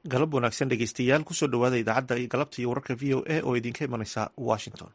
galab wanaagsan dhegeystayaal kusoo dhowaada idaacadda galabta iyo wararka v o a oo idinka imanaysa washington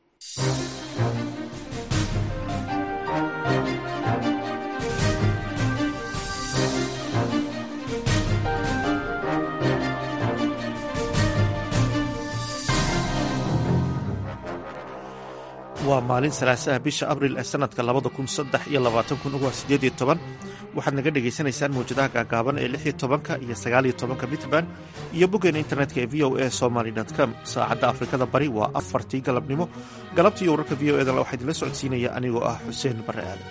waa maalin salaasaha bisha abril ee sanadka labada kun saddex iyo labaatan kun uga sideed iyo toban waxaad naga dhagaysanaysaan mawjadaha gaagaaban ee lix iyo tobanka iyo sagaal iyo tobanka mitban iyo boggeena internetka ee v o a somaly com saacadda afrikada bari waa afartii galabnimo galabtii wararka v o edan waxaa idinla socodsiinaya anigoo ah xuseen bare aadan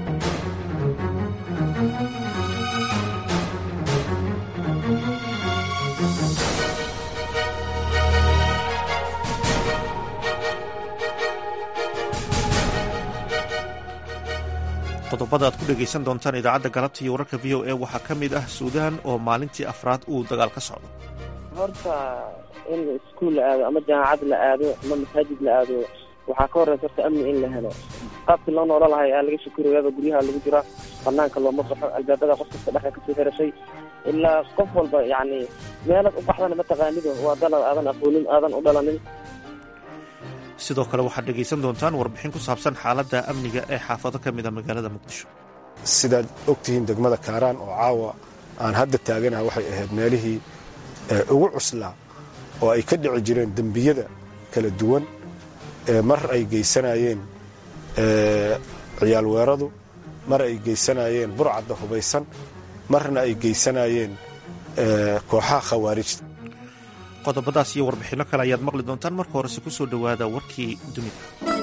qodobada aad ku dhegaysan doontaan idaacadda galabta iyo wararka v o a waxaa ka mid ah suudaan oo maalintii afraad uu dagaal ka socdo horta in iskuol la aado ama jaamacad la aado ama masaajid la aado waxaa ka horeysa horta amni in la helo qaabkii loo noola lahay aa laga shakurayaaba guryaha lagu jira banaanka looma baxo albaabada qof kasta dhexda kasoo xirashay ilaa qof walba yacni meelaad u baxdana mataqaanido waa dalad aadan aqoonin aadan u dhalanin sidoo kale waxaad dhegaysan doontaan warbixin ku saabsan xaaladda amniga ee xaafado ka mida magaalada muqdisho sidaad ogtihiin degmada kaaraan oo caawa aan hadda taaganaha waxay ahayd meelihii ugu cuslaa oo ay ka dhici jireen dembiyada kala duwan mar ay geysanayeen ciyaal weeradu mar ay geysanayeen burcadda hubaysan marna ay geysanayeen kooxaha khawaarijta qodobadaas iyo warbixinno kale ayaad maqli doontaan marka horese ku soo dhowaada warkii dunida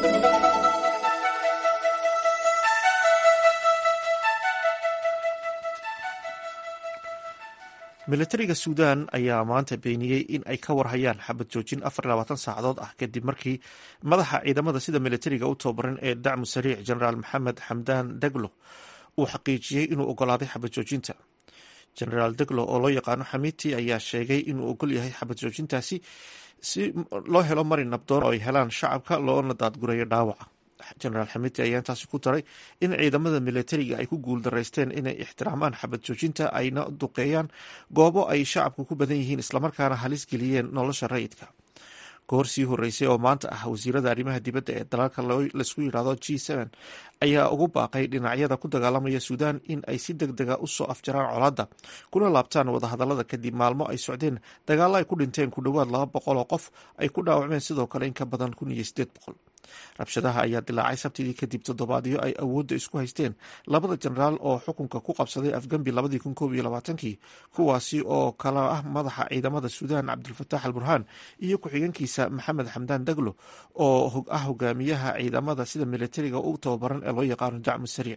milatariga suudaan ayaa maanta beeniyey in ay ka warhayaan xabad joojin afar labaatan saacadood ah kadib markii madaxa ciidamada sida milatariga u tababaran ee dacmu sariic genaraal maxamed xamdaan daglo uu xaqiijiyey inuu ogolaaday xabad joojinta genaraal deglo oo loo yaqaano xamiiti ayaa sheegay inuu ogol yahay xabad joojintaasi si loo helo mari nabdoon oo ay helaan shacabka loona daadgurayo dhaawaca genaraal xamiiti ayaa intaasi ku daray in ciidamada milatariga ay ku guuldaraysteen inay ixtiraamaan xabad joojinta ayna duqeeyaan goobo ay shacabku ku badan yihiin islamarkaana halis geliyeen nolosha rayidka goor sii horeysay oo maanta ah wasiirada arrimaha dibadda ee dalalka laisku yidhaahdo g ayaa ugu baaqay dhinacyada ku dagaalamaya suudaan in ay si deg dega usoo afjaraan colaadda kuna laabtaan wadahadalada kadib maalmo ay socdeen dagaalo ay ku dhinteen ku dhowaad laba boqol oo qof ay ku dhaawacmeen sidoo kale in ka badan kun iyo sideed boqol rabshadaha ayaa dilaacay sabtidii kadib toddobaadyo ay awoodda isku haysteen labada jenaraal oo xukunka ku qabsaday afgambi labadii kun koob iyo labaatankii kuwaasi oo kala ah madaxa ciidamada suudaan cabdulfataax al burhaan iyo ku-xigeenkiisa maxamed xamdaan daglo oo ah hogaamiyaha ciidamada sida militariga u tababaran ee loo yaqaano dacmu sariic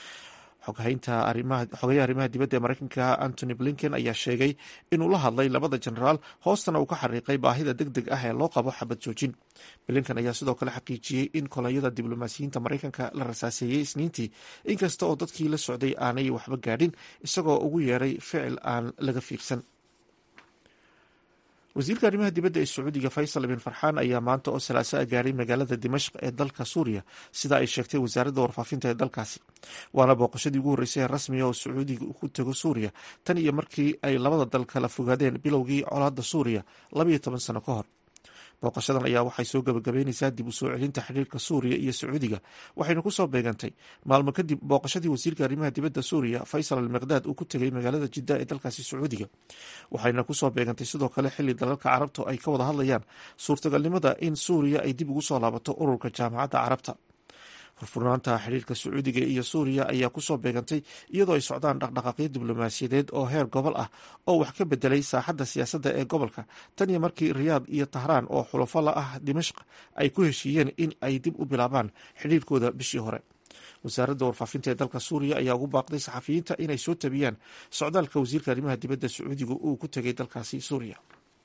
xogayaha arrimaha dibadda ee mareykanka antony blinken ayaa sheegay inuu la hadlay labada jenaraal hoostana uu ka xariiqay baahida deg deg ah ee loo qabo xabad joojin blinken ayaa sidoo kale xaqiijiyey in kolonyada diblomaasiyiinta mareykanka la rasaaseeyey isniintii inkasta oo dadkii la socday aanay waxba gaadhin isagoo ugu yeeray ficil aan laga fiirsan wasiirka arrimaha dibadda ee sacuudiga faysal bin farxaan ayaa maanta oo salaaso a gaaray magaalada dimashq ee dalka suuriya sida ay sheegtay wasaaradda warfaafinta ee dalkaasi waana booqashadii ugu horreysay ee rasmiga oo sacuudiga ku tego suuriya tan iyo markii ay labada dal kala fogaadeen bilowgii colaadda suuriya labayo toban sano ka hor booqashadan ayaa waxay soo gabagabeyneysaa dib u soo celinta xiriirka suuriya iyo sacuudiga waxayna kusoo beegantay maalmo kadib booqashadii wasiirka arrimaha dibadda suuriya faysal al miqdaad uu ku tegay magaalada jidda ee dalkaasi sacuudiga waxayna kusoo beegantay sidoo kale xili dalalka carabta ay ka wada hadlayaan suurtagalnimada in suuriya ay dib ugu soo laabato ururka jaamacadda carabta furfurnaanta xiriirka sacuudiga iyo suuriya ayaa kusoo beegantay iyadoo ay socdaan dhaqdhaqaaqyo diblomaasiyadeed oo heer gobol ah oo wax ka bedelay saaxadda siyaasadda ee gobolka tan iyo markii riyaad iyo tahraan oo xulafo la ah dimashq ay ku heshiiyeen in ay dib u bilaabaan xidhiirkooda bishii hore wasaaradda warfaafinta ee dalka suuriya ayaa ugu baaqday saxafiyiinta inay soo tabiyaan socdaalka wasiirka arrimaha dibadda sacuudiga uu ku tegay dalkaasi suuriya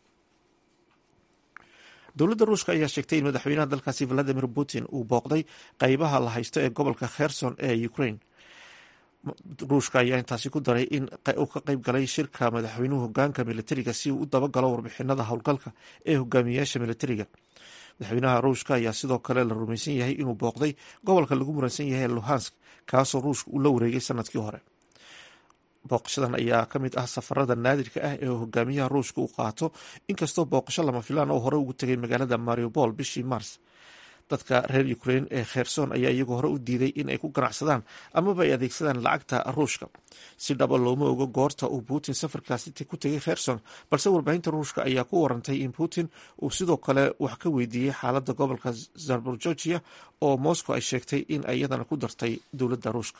dowladda ruushka ayaa sheegtay in madaxweynaha dalkaasi valadimir putin uu booqday qeybaha la haysto ee gobolka kherson ee ukraine ruushka ayaa intaasi ku daray in uu ka qeyb galay shirka madaxweynuhu hogaanka militariga si uu u dabagalo warbixinada howlgalka ee hogaamiyayaasha militariga madaxweynaha ruushka ayaa sidoo kale la rumaysan yahay inuu booqday gobolka lagu muransan yahay luhansk kaasoo ruushka uu la wareegay sanadkii hore booqashadan ayaa ka mid ah safarada naadirka ah ee hogaamiyaha ruushka uu qaato inkastoo booqasho lama filaan oo hore ugu tegay magaalada mariupol bishii mars dadka reer ukrain ee kherson ayaa iyagoo hore u diiday in ay ku ganacsadaan amaba ay adeegsadaan lacagta ruushka si dhaba looma ogo goorta uu putin safarkaasi ku tegay kherson balse warbaahinta ruushka ayaa ku warantay in putin uu sidoo kale wax ka weydiiyey xaalada gobolka zarborgeorgia oo moscow ay sheegtay in iyadana ku dartay dowladda ruushka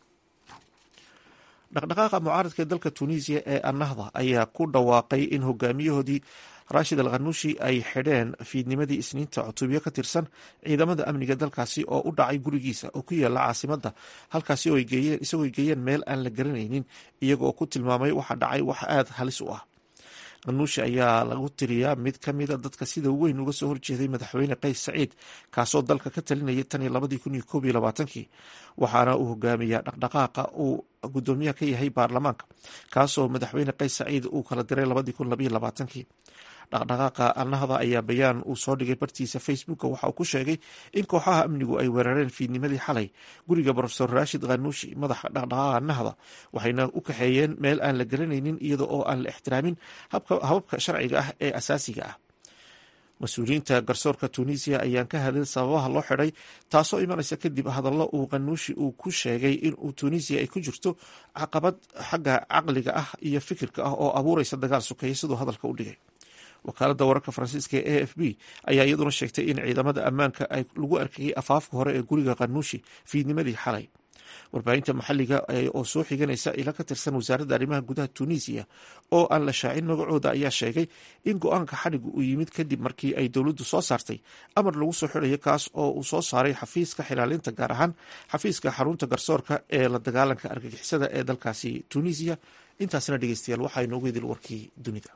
dhaqdhaqaaqa mucaaradka ee dalka tunisiya ee annahda ayaa ku dhawaaqay in hogaamiyahoodii rashid al khanuushi ay xidheen fiidnimadii isniinta cutubyo ka tirsan ciidamada amniga dalkaasi oo u dhacay gurigiisa oo ku yaala caasimadda halkaasi oo isagoo ay geeyeen meel aan la garanaynin iyaga oo ku tilmaamay waxa dhacay wax aada halis u ah khanuushi ayaa lagu tiriyaa mid ka mida dadka sida weyn uga soo horjeeday madaxweyne qays saciid kaasoo dalka ka talinayay tan iyo labadii kun iyo koob iyo labaatankii waxaana uu hogaamiyaa dhaqdhaqaaqa uu guddoomiyaha ka yahay baarlamaanka kaasoo madaxweyne qays saciid uu kala diray labadii kun labaiyo labaatankii dhaqdhaqaaqa annahda ayaa bayaan uu soo dhigay bartiisa facebooka waxa uu ku sheegay in kooxaha amnigu ay weerareen fiidnimadii xalay guriga rofesor rashid khanuushi madaxa dhaqdhaqaaqa annahda waxayna u kaxeeyeen meel aan la garanaynin iyada oo aan la ixtiraamin hababka sharciga ah ee asaasiga ah mas-uuliyiinta garsoorka tunisiya ayaan ka hadlin sababaha loo xidhay taasoo imanaysa kadib hadallo uu khanuushi uu ku sheegay in uu tunisiya ay ku jirto caqabad xagga caqliga ah iyo fikirka ah oo abuureysa dagaal sukeeya siduu hadalka u dhigay wakaaladda wararka faransiiska ee a f b ayaa iyaduna sheegtay in ciidamada ammaanka ay lagu arkayay afaafka hore ee guriga khanuushi fiidnimadii xalay warbaahinta maxalliga oo soo xiganaysa ila ka tirsan wasaaradda arrimaha gudaha tunisiya oo aan la shaacin magacooda ayaa sheegay in go-aanka xadhigu uu yimid kadib markii ay dowladdu soo saartay amar lagu soo xidhayo kaas oo uu soo saaray xafiiska xilaalinta gaar ahaan xafiiska xarunta garsoorka ee la dagaalanka argagixisada ee dalkaasi tunisiya intaasna dhegeystayaal waxaa inoogu idil warkii dunida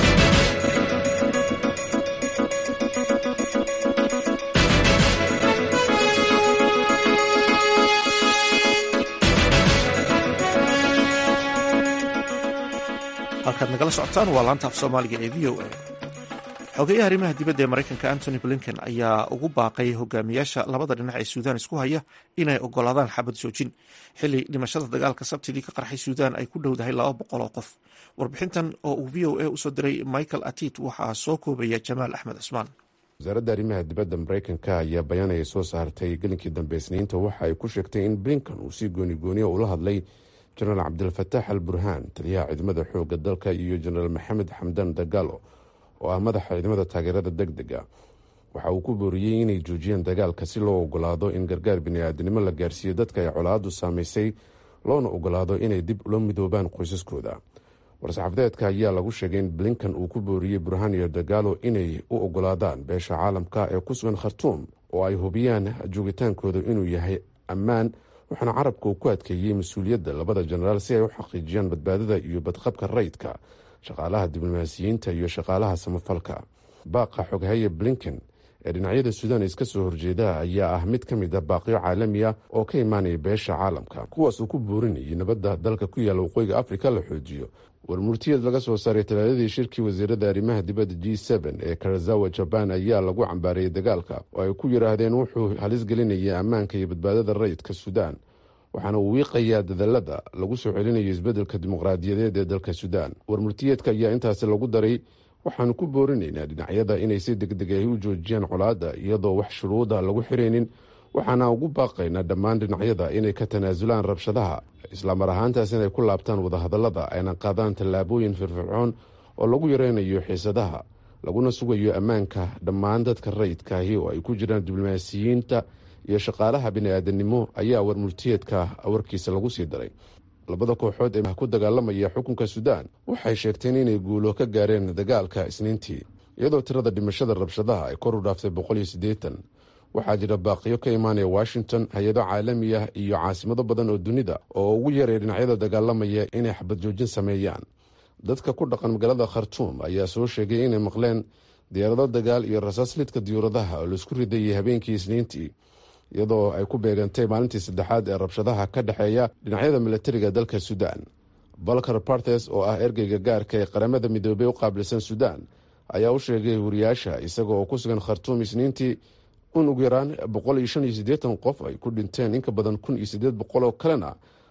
halkaad nagala socotaan waa laanta af soomaaliga ee v o a xogeyaha arrimaha dibadda ee maraykanka antony blinken ayaa ugu baaqay hogaamiyaasha labada dhinac ee suudaan isku haya inay ogolaadaan xabad joojin xili dhimashada dagaalka sabtidii ka qarxay suudaan ay ku dhowdahay laba boqol oo qof warbixintan oo uu v o a usoo diray michael atit waxaa soo koobaya jamaal axmed cusmaan wasaaradda arrimaha dibadda maraykanka ayaa bayaan ay soo saartay gelinkii dambe isniinta waxa ay ku sheegtay in blinken uu si goonigooniya ula hadlay jenaraal cabdilfataax al burhaan taliyaha ciidamada xoogga dalka iyo jenaraal maxamed xamdan dagaalo oo ah madaxa ciidamada taageerada deg dega waxa uu ku booriyey inay joojiyaan dagaalka si loo ogolaado in gargaar bini-aadinimo la gaarsiiyo dadka ay colaadu saamaysay loona ogolaado inay dib ula midoobaan qoysaskooda war-saxaafadeedka ayaa lagu sheegay in blinkan uu ku booriyey burhaan iyo dagaalo inay u ogolaadaan beesha caalamka ee ku sugan khartuum oo ay hubiyaan joogitaankooda inuu yahay ammaan waxaana carabka uu ku adkeeyey mas-uuliyadda labada jenaraal si ay u xaqiijiyaan badbaadada iyo badqabka rayidka shaqaalaha diblomaasiyiinta iyo shaqaalaha samafalka baaqa xoghaye blinken ee dhinacyada suudaan iska soo horjeeda ayaa ah mid ka mid a baaqyo caalami ah oo ka imaanaya beesha caalamka kuwaas uu ku boorinayay nabadda dalka ku yaalla waqooyiga afrika la xoojiyo warmurtiyad laga soo saaray talaadadii shirkii wasiirada arrimaha dibadda g n ee karazawa jabaan ayaa lagu cambaarayay dagaalka oo ay ku yidhaahdeen wuxuu halis gelinayay ammaanka iyo badbaadada rayidka suudaan waxaana uu wiiqayaa dadalada lagu soo celinayo isbeddelka dimuqraadiyadeed ee dalka suudaan warmurtiyeedka ayaa intaasi lagu daray waxaanu ku boorinaynaa dhinacyada inay si degdeg ay u joojiyaan colaadda iyadoo wax shuruuda lagu xiraynin waxaana ugu baaqaynaa dhammaan dhinacyada inay ka tanaasulaan rabshadaha islaamar ahaantaas inay ku laabtaan wadahadallada ayna qaadaan tallaabooyin firfircoon oo lagu yareynayo xiisadaha laguna sugayo ammaanka dhammaan dadka rayidkaahi oo ay ku jiraan diblomaasiyiinta iyo shaqaalaha bini-aadanimo ayaa warmurtiyeedka warkiisa lagu sii daray labada kooxood ee ku dagaalamaya xukunka suudaan waxay sheegteen inay guulo ka gaareen dagaalka isniintii iyadoo tirada dhimashada rabshadaha ay kor u dhaaftay boqol iyo siddeetan waxaa jira baaqiyo ka imaanaya washington hay-ado caalami ah iyo caasimado badan oo dunida oo ugu yaray dhinacyada dagaalamaya inay xabad joojin sameeyaan dadka ku dhaqan magaalada khartuum ayaa soo sheegay inay maqleen diyaarado dagaal iyo rasaas lidka diyuuradaha oo laisku ridayay habeenkii isniintii iyadoo ay ku beegantay maalintii saddexaad ee rabshadaha ka dhexeeya dhinacyada milatariga dalka suudaan balkar bartes oo ah ergeyga gaarka ee qaramada midoobey u qaabilsan suudaan ayaa u sheegay wariyaasha isaga oo ku sugan khartuum isniintii in ugu yaraan boqol iyo shan iyo siddeetan qof ay ku dhinteen inka badan kun iyo siddeed boqol oo kalena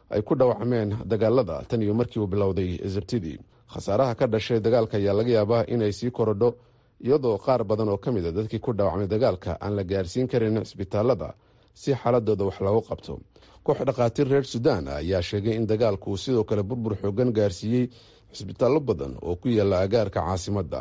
ay ku dhaawacmeen dagaalada tan iyo markii uu bilowday sabtidii khasaaraha ka dhashay dagaalka ayaa laga yaabaa inay sii korodho iyadoo qaar badan oo ka mid a dadkii ku dhaawacmay dagaalka aan la gaarsiin karin cisbitaalada si xaaladooda wax loogu qabto koox dhakhaatiir reer suudaan ayaa sheegay in dagaalku uu sidoo kale burbur xoogan gaarsiiyey cisbitaallo badan oo ku yaala agaarka caasimadda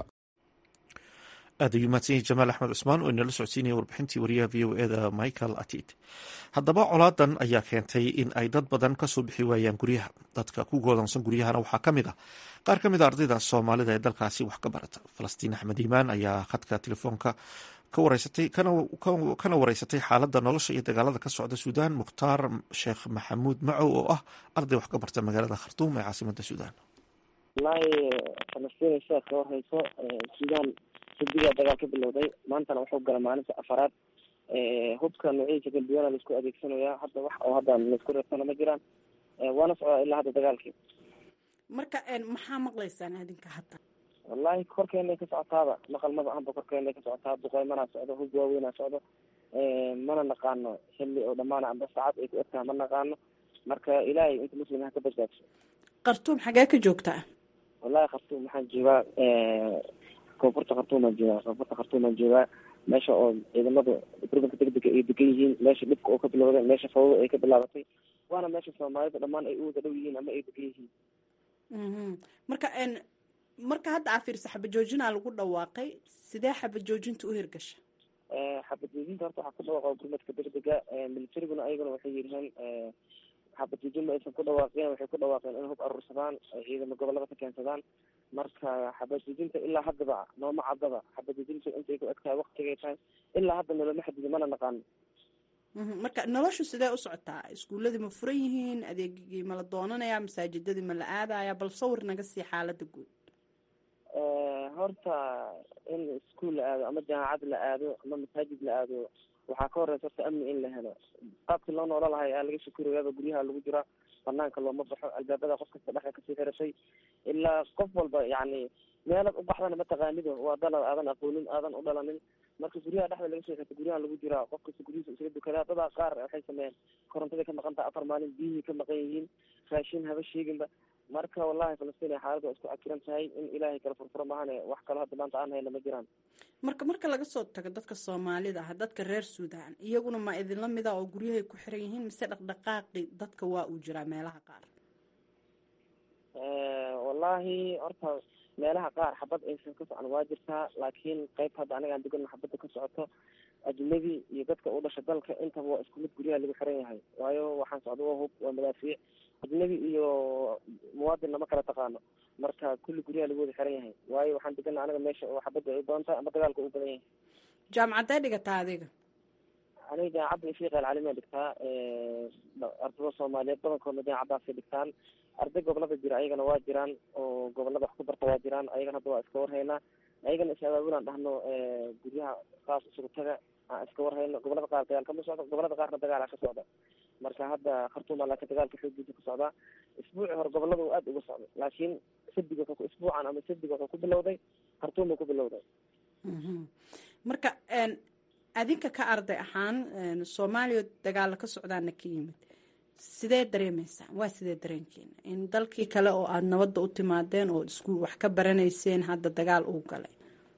aad ayuu mahadsan yahay jamaal axmed cusmaan oo inala socodsiinaya warbixintii wariyaha v o eda michael atid haddaba colaadan ayaa keentay in ay dad badan kasoo bixi waayaan guryaha dadka ku goodansan guryahana waxaa ka mid ah qaar ka mid a ardayda soomaalida ee dalkaasi wax ka barata falastiin axmed iimaan ayaa khadka telefoonka ka wareysatay kana wareysatay xaaladda nolosha iyo dagaalada ka socda suudaan mukhtaar sheekh maxamuud macow oo ah arday wax ka barta magaalada khartuum ee caasimada suudaan wallaahi falastiin sheekh ka warhayso suudaan sadigaa dagaal ka bilowday maantana wuxuu gala maalinta afaraad hubka noocyadiisa kala duwana laisku adeegsanayaa hadda wax oo hadda laisku reebtana ma jiraan waana socdaa ilaa hadda dagaalkii marka maxaa maqlaysaan adinka hadda wallahi korkeenay ka socotaaba maqal maba ahanba korkeenay ka socotaa duqeymanaa socdo hub waaweynaa socdo mana naqaano xilli oo dhamaana amba saacad ay ku egtaha ma naqaano marka ilaahay inta muslim ha ka badbaadso khartuum xagee ka joogtaa wallahi khartuum waxaan joogaa koonfurta khartuumaan joogaa koonfurta khartuumaan joogaa meesha oo ciidamada gurbanka degdega ay degan yihiin meesha dhibka oo ka bilowday meesha fawda ay ka bilaabatay waana meesha soomaalida dhammaan ay u wada dhow yihiin ama ay degan yihiin marka marka hadda aa fiirsa xabajoojinaa lagu dhawaaqay sidee xabajoojinta u hirgasha xabajoojinta horta waxaa ku dhawaaqa gurmadka degdega militariguna ayaguna waxay yidhaheen xabajoojin ma aysan ku dhawaaqeen waxay ku dhawaaqeen in hub aruursadaan ciidamo gobolada ka keensadaan marka xabajoojinta ilaa haddaba nooma caddaba xabajoojinta intay ku eg tahay waktigay tahay ilaa hadda noloma xadidi mana naqaano marka noloshu sidee u socotaa iskuuladii ma furan yihiin adeegigii ma la doonanayaa masaajidadii ma la aadaya bal sawir naga sii xaalada guud horta in iskuol la aado ama jaamacad la aado ama masaajid la aado waxaa ka horeysa horta amni in la helo qaabkii loo noola lahay aa laga shakurayaaba guryaha lagu jiraa banaanka looma baxo albaabada qof kasta dhexa kasii xiratay ilaa qof walba yacni meelad u baxdana mataqaanido waa dalad aadan aqoonin aadan u dhalanin marka guryaha dhexda laga soo xirta guryaha lagu jiraa qof kasta guryihiisa isaga dukadaa dadaa qaar waxay sameeyeen korontada ka maqan taha afar maalin biyihii ka maqan yihiin raashin haba sheeginba marka wallahi falastiin xaaladda waa isku cakiran tahay in ilaahay kala furfuro mahane wax kalo hadda maanta aan hayna ma jiraan marka marka laga soo tago dadka soomaalida ah dadka reer suudaan iyaguna ma idinla mida oo guryahay ku xiran yihiin mise dhaqdhaqaaqi dadka waa uu jiraa meelaha qaar wallahi horta meelaha qaar xabad aysan ka socon waa jirtaa laakiin qayb hadda anigaan degano xabadda ka socoto ajnabi iyo dadka u dhasha dalka intaba waa isku mid guryaha lagu xiran yahay waayo waxaan socda waa hub waa madaafiic ajnabi iyo muwaadin lama kala taqaano marka kulli guryaha lagu wada xiran yahay waayo waxaan degana aniga meesha oo xabadda ay badan tahay ama dagaalka u badan yahay jaamacadee dhigataa adiga aniga jaamacadda ifiiqa alcalimiya dhigtaa ardada soomaaliyeed badankoodna jaamacaddaasay dhigtaan arday gobolada jira ayagana waa jiraan oo gobolada wax ku barta waa jiraan ayagana hadda waa iska warhaynaa ayagana is abaabulaan dhahno guryaha qaas isugu taga aan iska warhayno gobolada qaar dagaal kama socdo gobolada qaarna dagaala ka socda marka hadda khartuuma laakiin dagaalka xoogiisa ka socdaa isbuuci hore gobolada uu aada uga socday laakiin sabdiga wuxuu isbuucan ama sabdiga wuxuu ku bilowday khartuuma ku bilowday marka adinka ka arday ahaan soomaaliya dagaala ka socdaana ka yimid sidee dareemeysaan waa sidee dareenkeena in dalkii kale oo aada nabadda u timaadeen oo iskuul wax ka baranayseen hadda dagaal uu galay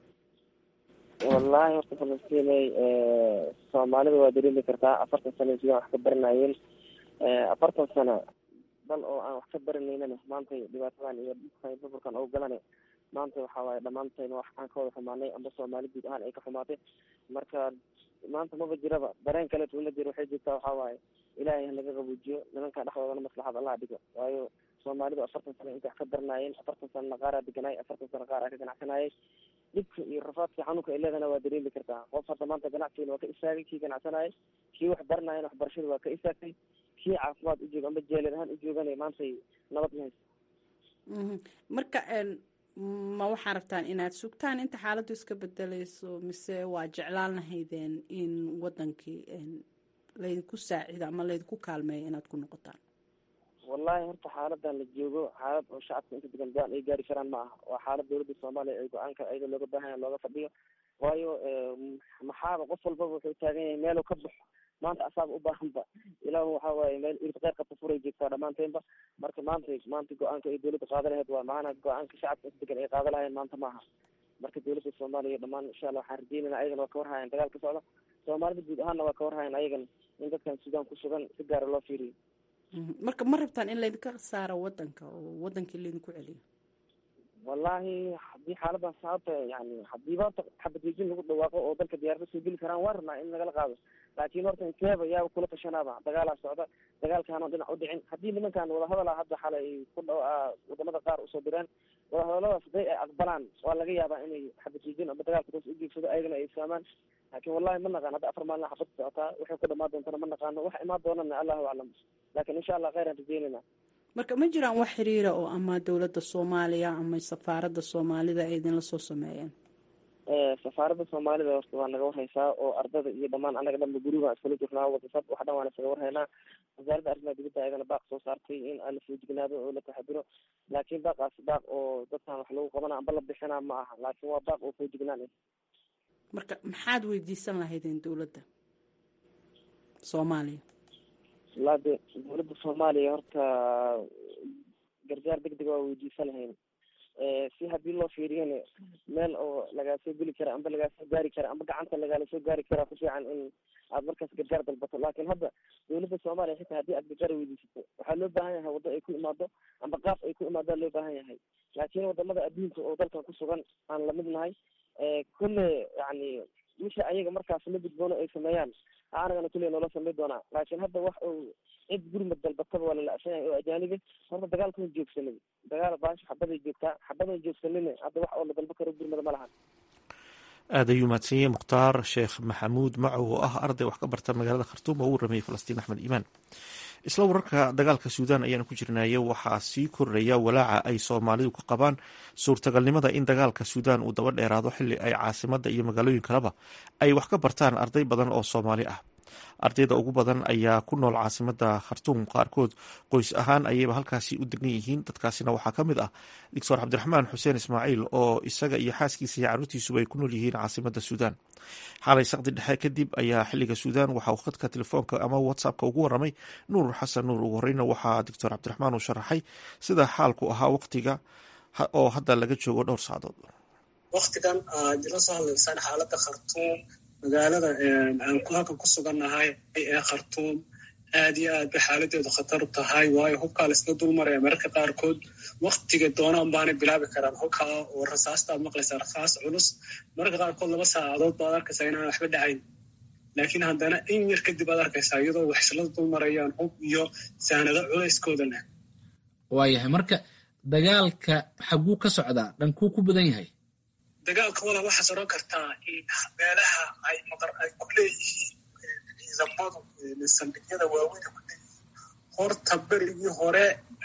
wallahi horta falastiney soomaalida waa dareemi kartaa afartan sano sidaan wax ka baranayeen afartan sano dal oo aan wax ka baranaynana maanta dhibaatadan iyo dhibkan burburkan oo galane maanta waxa waaye dhammaantayna wax aan ka wada xumaanay amba soomaali guud ahaan ay ka xumaatay marka maanta maba jiraba dareen kaleet uma jiro waxay jirtaa waxa waaye ilaahay hanaga qabuujiyo nimanka dhexdoodana maslaxad allah dhigo waayo soomaalidu afartan sano intay wax ka baranaayeen afartan sanona qaaraa deganay afartan sano qaar aa ka ganacsanayay dhibka iyo rafaadka xanuunka ay leedana waa dareemi kartaa qof hadda maanta ganacsigana waa ka istaagay kii ganacsanayay kii wax baranayana waxbarashada waa ka istaagtay kii caafimaad u jooga amba jeelad ahaan u joogana maantay nabad ma hayso marka ma waxaa rabtaan inaad sugtaan inta xaaladdu iska bedeleyso mise waa jeclaan lahaydeen in wadankii laydinku saacido ama laydinku kaalmeeyo inaad ku noqotaan wallahi horta xaaladan la joogo xaalad oo shacabka inta degan go-aan ay gaari karaan ma aha waa xaalad dawladda soomaaliya ay go-aanka ayada looga baahanya looga fadhiyo waayo maxaaba qof walbaba wuxuu taagan yahay meelu ka baxo maanta asaaba u baahanba ilaahu waxa waaye meel irta qeyr qabta furay joogtaa dhammaanteenba marka maanta maanta go-aanka ay dowladda qaada lahayd waa macana go-aanka shacabka isdegan ay qaada lahayeen maanta maaha marka dowladda soomaaliya dhammaan insha allah waxaan rajeynayna ayagana waa ka warhayan dagaal ka socda soomaalida guud ahaanna waa ka warhayan ayagana in dadkan suudaan ku sugan si gaara loo fiiriyo marka ma rabtaan in laydinka saaro wadanka oo wadankii laydinku celiyo wallahi haddii xaaladan sababta yani hadiiba horta xabadejin lagu dhawaaqo oo dalka diyaarada soo geli karaan waan rabnaa in nagala qaado laakiin horta inteeba yaaba kula tashanaaba dagaalaa socda dagaalkaana dhinac udhicin haddii nimankan wadahadala hadda xalay ku dha wadamada qaar usoo direen wadahadaladaas haday ay aqbalaan waa laga yaabaa inay xabadejin ama dagaalka toos ugeegsado ayagana ay fahmaan laakiin wallahi ma naqaan hadda afar maalina xabad socotaa waxay ku dhamaan doontana ma naqaano wax imaan doonana allahu aclam laakin insha allah kheyran rajeynayna marka ma jiraan wax xiriira oo ama dowladda soomaaliya ama safaaradda soomaalida ay idinla soo sameeyeen safaaradda soomaalida horta waa naga warhaysaa oo ardada iyo dhamaan anaga dhanba gurigaan iskula jirnaa wadasad wax dhan waan isaga warhaynaa wasaaradda arrimaha dibadda ayadana baaq soo saartay in aan la foojignaado oo la taxadiro laakiin baaqaas baaq oo dadkan wax lagu qabana amba la bixinaa ma aha laakiin waa baaq oo foojignaan marka maxaad weydiisan lahaydeen dowladda soomaaliya wallaa de dowladda soomaaliya horta gargaar deg dega waa weydiisan lahayn si haddii loo fiiriyana meel oo lagaa soo geli kara amba lagaa soo gaari kara amba gacanta lagaala soo gaari karaa ku fiican in aad markaas gargaar dalbato laakiin hadda dowladda soomaaliya xitaa haddii aad gargaar weydiisato waxaa loo baahan yahay waddo ay ku imaado amba qaab ay ku imaadaa loo baahan yahay laakiin wadamada adduunka oo dalkan ku sugan aan lamid nahay kulle yani wixii ayaga markaas la gudboono ay sameeyaan anagana kulle noola samey doonaa laakiin hadda wax uu cid gurmad dalbataba waa lala'san yahay oo ajaanibe horta dagaalka way joogsanay dagaal baasha xabaday joogtaa xabadan joogsanina hadda wax oo la dalba karo gurmada ma lahan aad ayuu mahadsan yahay mukhtaar sheekh maxamuud macow oo ah arday wax ka barta magaalada khartuum oo uu rameeyey falastiin axmed iimaan isla wararka dagaalka suudaan ayaanu ku jirnaaye waxaa sii kordhaya walaaca ay soomaalidu ka qabaan suurtagalnimada in dagaalka suudaan uu daba dheeraado xili ay caasimada iyo magaalooyin kaleba ay wax ka bartaan arday badan oo soomaali ah ardayda ugu badan ayaa ku nool caasimada khartuum qaarkood qoys ahaan ayayba halkaasi u degan yihiin dadkaasina waxaa ka mid ah doctor cabdiraxmaan xuseen ismaaciil oo isaga iyo xaaskiisa iyo caruurtiisuba ay ku nool yihiin caasimada suudaan xalay saqdi dhexe kadib ayaa xiliga suudaan waxa uu khadka telefoonka ama whatsappka ugu waramay nuur xasan nuur ugu horeyna waxaa doctor cabdiraxmaan uu sharaxay sida xaalku ahaa waqtiga oo hadda laga joogo dhowr saacadood waktigan aad la soo hadlaysaan xaalada khartuum magaalada aan halkan ku sugannahay ee khartuum aad iyo aad bay xaaladeedu khatar u tahay waayo hubkaa laisla dul maraya mararka qaarkood waktiga doonaan baanay bilaabi karaan hubkaa oo rasaasta aad maqlaysaa rasaas culus mararka qaarkood laba saacadood baad arkaysaa inaan waxba dhacayn laakiin haddana in yar kadib aad arkaysaa iyadoo wax isla dul marayaan hub iyo saanado culayskooda leh waayahay marka dagaalka xaguu ka socdaa dhankuu ku badan yahay dagaalka wala waxaad oran kartaa meelaha ay maqar ay ku leeyihiin ciidamadu saldhigyada waaweyna ku leeyihiin horta berigii hore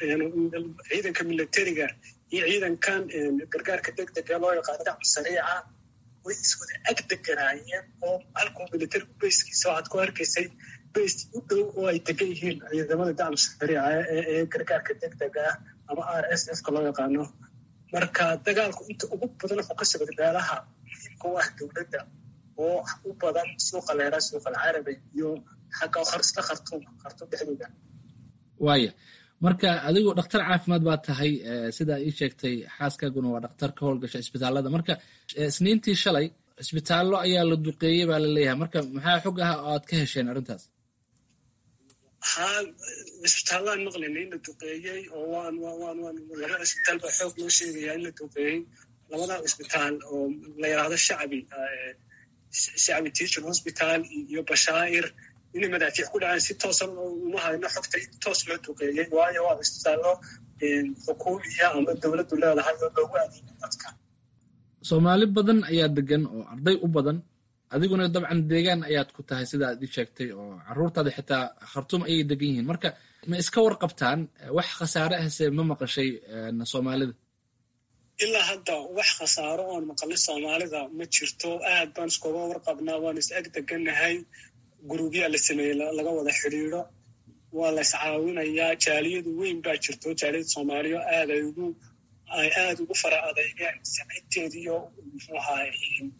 ciidanka militariga iyo ciidankan gargaarka degdega loo yaqaano dacmu sariica way iswada ag deganaayeen oo halkuu militarigu bayskiisa waxaad ku arkaysay bays u dhow oo ay degan yihiin ciidamada dacmu sariica ee gargaarka degdega ah ama r s f ka loo yaqaano marka dagaalku inta ugu badan wuxuu ka socda meelaha muhiimka u ah dowladda oo u badan suuqa leera suuqa alcarabi iyo xagga kharsta khartuum khartuum dhexdooda waaya marka adigoo dhakhtar caafimaad baa tahay sidaa ii sheegtay xaaskaaguna waa dhakhtar ka howlgasha isbitaallada marka isniintii shalay isbitaallo ayaa la duqeeyey baa la leeyahay marka maxaa xog ah oo aad ka hesheen arrintaas haa isbitaallaan maqlayna in la duqeeyey oo waan waan waan laba isbitaal baa xoog loo sheegayaa in la duqeeyey labada isbitaal oo la yidhaahdo shacbi shacbi teaching hospital iyo bashaa'ir inay madaafiic ku dhaceen si toosan uma hayno xogta in toos loo duqeeyey waayo waa isbitaallo xukuumiya ama dowladdu leedahay oo loogu adeegay dadka soomaali badan ayaa degan oo arday u badan adiguna dabcan deegaan ayaad ku tahay sida aad ii sheegtay oo caruurtaada xitaa khartuum ayay degan yihiin marka ma iska warqabtaan wax khasaare ahse ma maqashay soomaalida ilaa hadda wax khasaaro oon maqalay soomaalida ma jirto aad baan iskuga warqabnaa waan is ag degannahay gurubyaa la sameeyey laga wada xidhiidro waa la iscaawinayaa jaaliyadu weyn baa jirto jaaliyada soomaaliya aad ay ugu ay aad ugu fara adeygeen samaynteediyo muxuu ahaa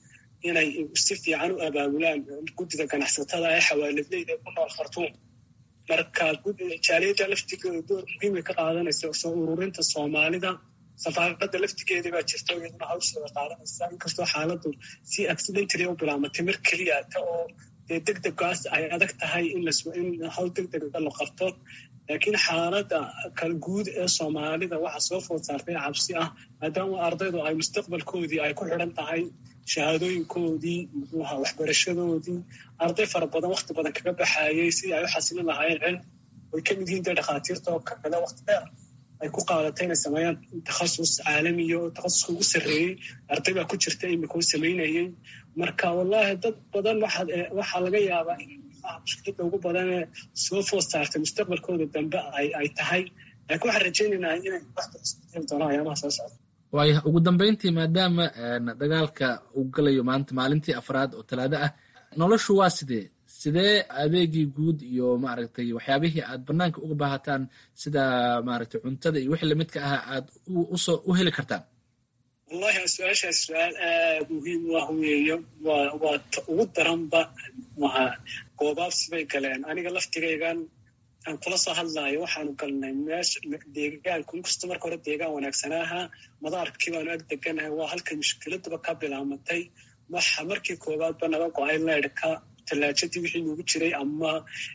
inay si fiican u abaabulaan guddida ganacsatada ee xawaaladleyda ku nool khartuum marka jaaliyadda laftigeeda door muhiimay ka qaadanaysa soo ururinta soomaalida safaaradda laftigeeda baa jirta iyaduna hawsheeda qaadanaysa inkastoo xaaladdu si accidentally u bilaamatay mar keliya ta oo dee deg degaas ay adag tahay in hawl deg dega la qabto laakiin xaaladda kal guud ee soomaalida waxaa soo food saartay cabsi ah maadaama ardaydu ay mustaqbalkoodii ay ku xidhan tahay shahaadooyinkoodii muxuuha waxbarashadoodii arday fara badan wakti badan kaga baxaayay sidii ay u xasilin lahaayeen cilm way ka mid yihiin dee dhakhaatiirta oo kale wakti dheer ay ku qaadatay inay sameeyaan takhasus caalamiya oo takhasuska ugu sarreeyey arday baa ku jirta imika u samaynayay marka wallahi dad badan waxaa laga yaabaa in mushkilada ugu badanee soo food saartay mustaqbalkooda dambe ay tahay laakiin waxaan rajaynaynaa inay waxba isbedeli doonaan ayaamaha soo socda waaya ugu dambeyntii maadaama dagaalka uu galayo maanta maalintii afraad oo talaado ah noloshu waa sidee sidee adeegii guud iyo maaragtay waxyaabihii aad banaanka uga baahataan sida maaragtay cuntada iyo wixii lamidka ah aad usoo u heli kartaan wallahi su-aashaas su-aal aad muhiim u ah weeyo waa waa ta ugu daranba waa goobaabsi bay galeen aniga laftigaygan aan kula soo hadlaayo waxaanu galnay meesha deegaanku inkastoo marka hore deegaan wanaagsanaaha madaarkii baanu ag deganahay waa halkay mushkiladuba ka bilaamatay waxa markii koowaadba naga go-ay leydhka tallaajadii wixii nugu jiray ama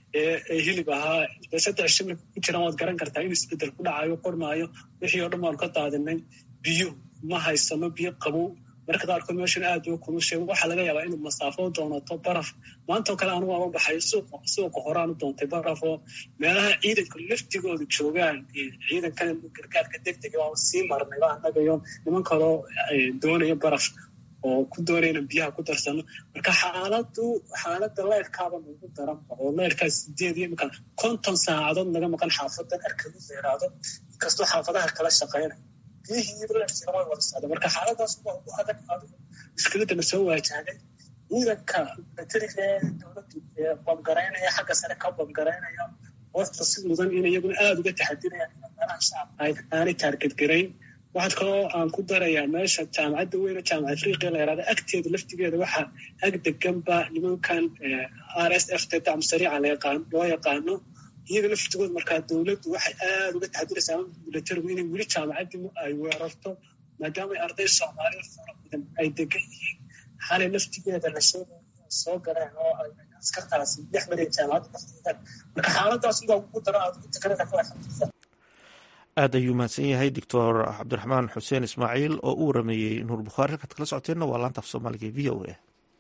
hilib ahaa dee saddex shimil ku jiraan waad garan kartaa in isbedel ku dhacayo qormaayo wixii oo dhan baanu ka daadinay biyo ma haysano biyo qabow marka qaarkood meeshan aad u kulushay waxaa laga yaabaa inuu masaafo doonato baraf maantao kale anugu ama baxay suuqa horaan u doontay baraf oo meelaha ciidanka laftigooda joogaan ciidankan gargaarka degdega waa sii marnay ba annagayo niman kaloo doonaya baraf oo ku doonayna biyaha ku darsano marka xaaladu xaaladda leyrkaaba nagu daranba oo leyrkaa sideed iyo imika konton saacadood naga maqan xaafadan arkadu leeraado inkastoo xaafadaha kala shaqaynay way wada socda marka xaaladaas waa ugu adag adigu mushkiladana soo waajahday ciidanka bateriga ee dowladdu bamgaraynaya xagga sare ka bamgaraynaya horta si mudan in iyaguna aada uga taxadirayaan in meelaha shacabka aanay taargedgarayn waxaad kaloo aan ku darayaa meesha jaamacadda weyne jaamaca afriqiya la yaraada agteeda laftigeeda waxaa ag deganba nimankan r s f t dacmu sariica loo yaqaano iyaga laftigood markaa dowladdu waxay aada uga taxadiraysaa ama milatarigu inay weli jaamacaddii ay weerarto maadaama arday soomaaliya fara badan ay degan yihiin xalay laftigeeda la sheegay inay soo galeen oo ay askartaasi dhex mareen jaamacadda laftigeeda marka xaaladaas ugaa ugu daro aad ugu takarada ku xamdisan aad ayuu mahadsan yahay doctor cabdiraxmaan xuseen ismaaciil oo u warameeyey nuur bukhaari halkaad kala socoteenna waa laanta af soomaaliga v o a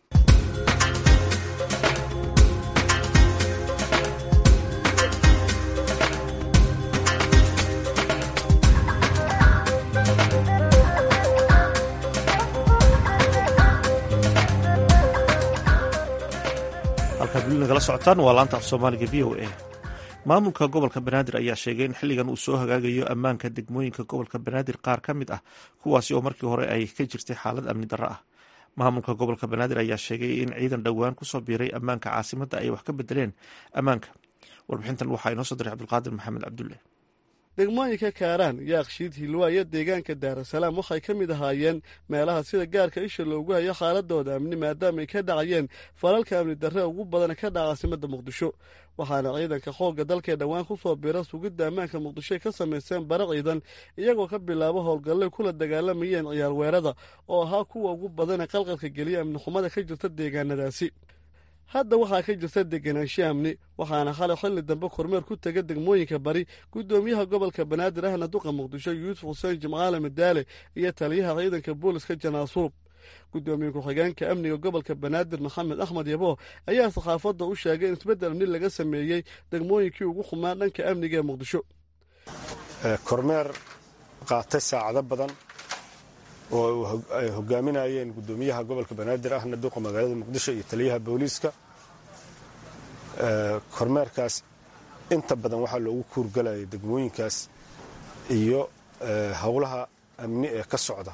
halkaad weli nagala socotaan waa laanta af soomaaliga v o a maamulka gobolka banaadir ayaa sheegay in xilligan uu soo hagaagayo ammaanka degmooyinka gobolka banaadir qaar ka mid ah kuwaasi oo markii hore ay ka jirtay xaalad amni darro ah maamulka gobolka banaadir ayaa sheegay in ciidan dhowaan kusoo biiray ammaanka caasimadda ay wax ka bedeleen ammaanka warbixintan waxaa inoo soo diray cabdulqaadir maxamed cabdulle degmooyinka kaaraan yaakshiid hilwaa iyo deegaanka daarasalaam waxay ka mid ahaayeen meelaha sida gaarka isha loogu hayo xaaladooda amni maadaama ay ka dhacayeen falalka amni darre ugu badan ka dhaca caasimadda muqdisho waxaana ciidanka xoogga dalkee dhowaan ku soo biira sugidda ammaanka muqdishoy ka samayseen bara ciidan iyagoo ka bilaabo howlgallay kula dagaalamayeen ciyaar weerada oo ahaa kuwa ugu badana qalqalka geliya amni xumada ka jirta deegaanadaasi hadda waxaa ka jirta deganaansho amni waxaana xalay xilli dambe kormeer ku tega degmooyinka bari guddoomiyaha gobolka banaadir ahna duqa muqdisho yuusuf xuseen jimcaale madaale iyo taliyaha ciidanka booliska janaasuub guddoomiye ku-xigeenka amniga gobolka banaadir maxamed axmed yabo ayaa saxaafadda u sheegay in isbeddel amni laga sameeyey degmooyinkii ugu xumaa dhanka amniga ee muqdisho kormeer qaatay saacado badan oo ay hogaaminayeen guddoomiyaha gobolka banaadir ahna duqa magaalada muqdisho iyo taliyaha booliiska kormeerkaas inta badan waxaa loogu kuurgalayay degmooyinkaas iyo howlaha amni ee ka socda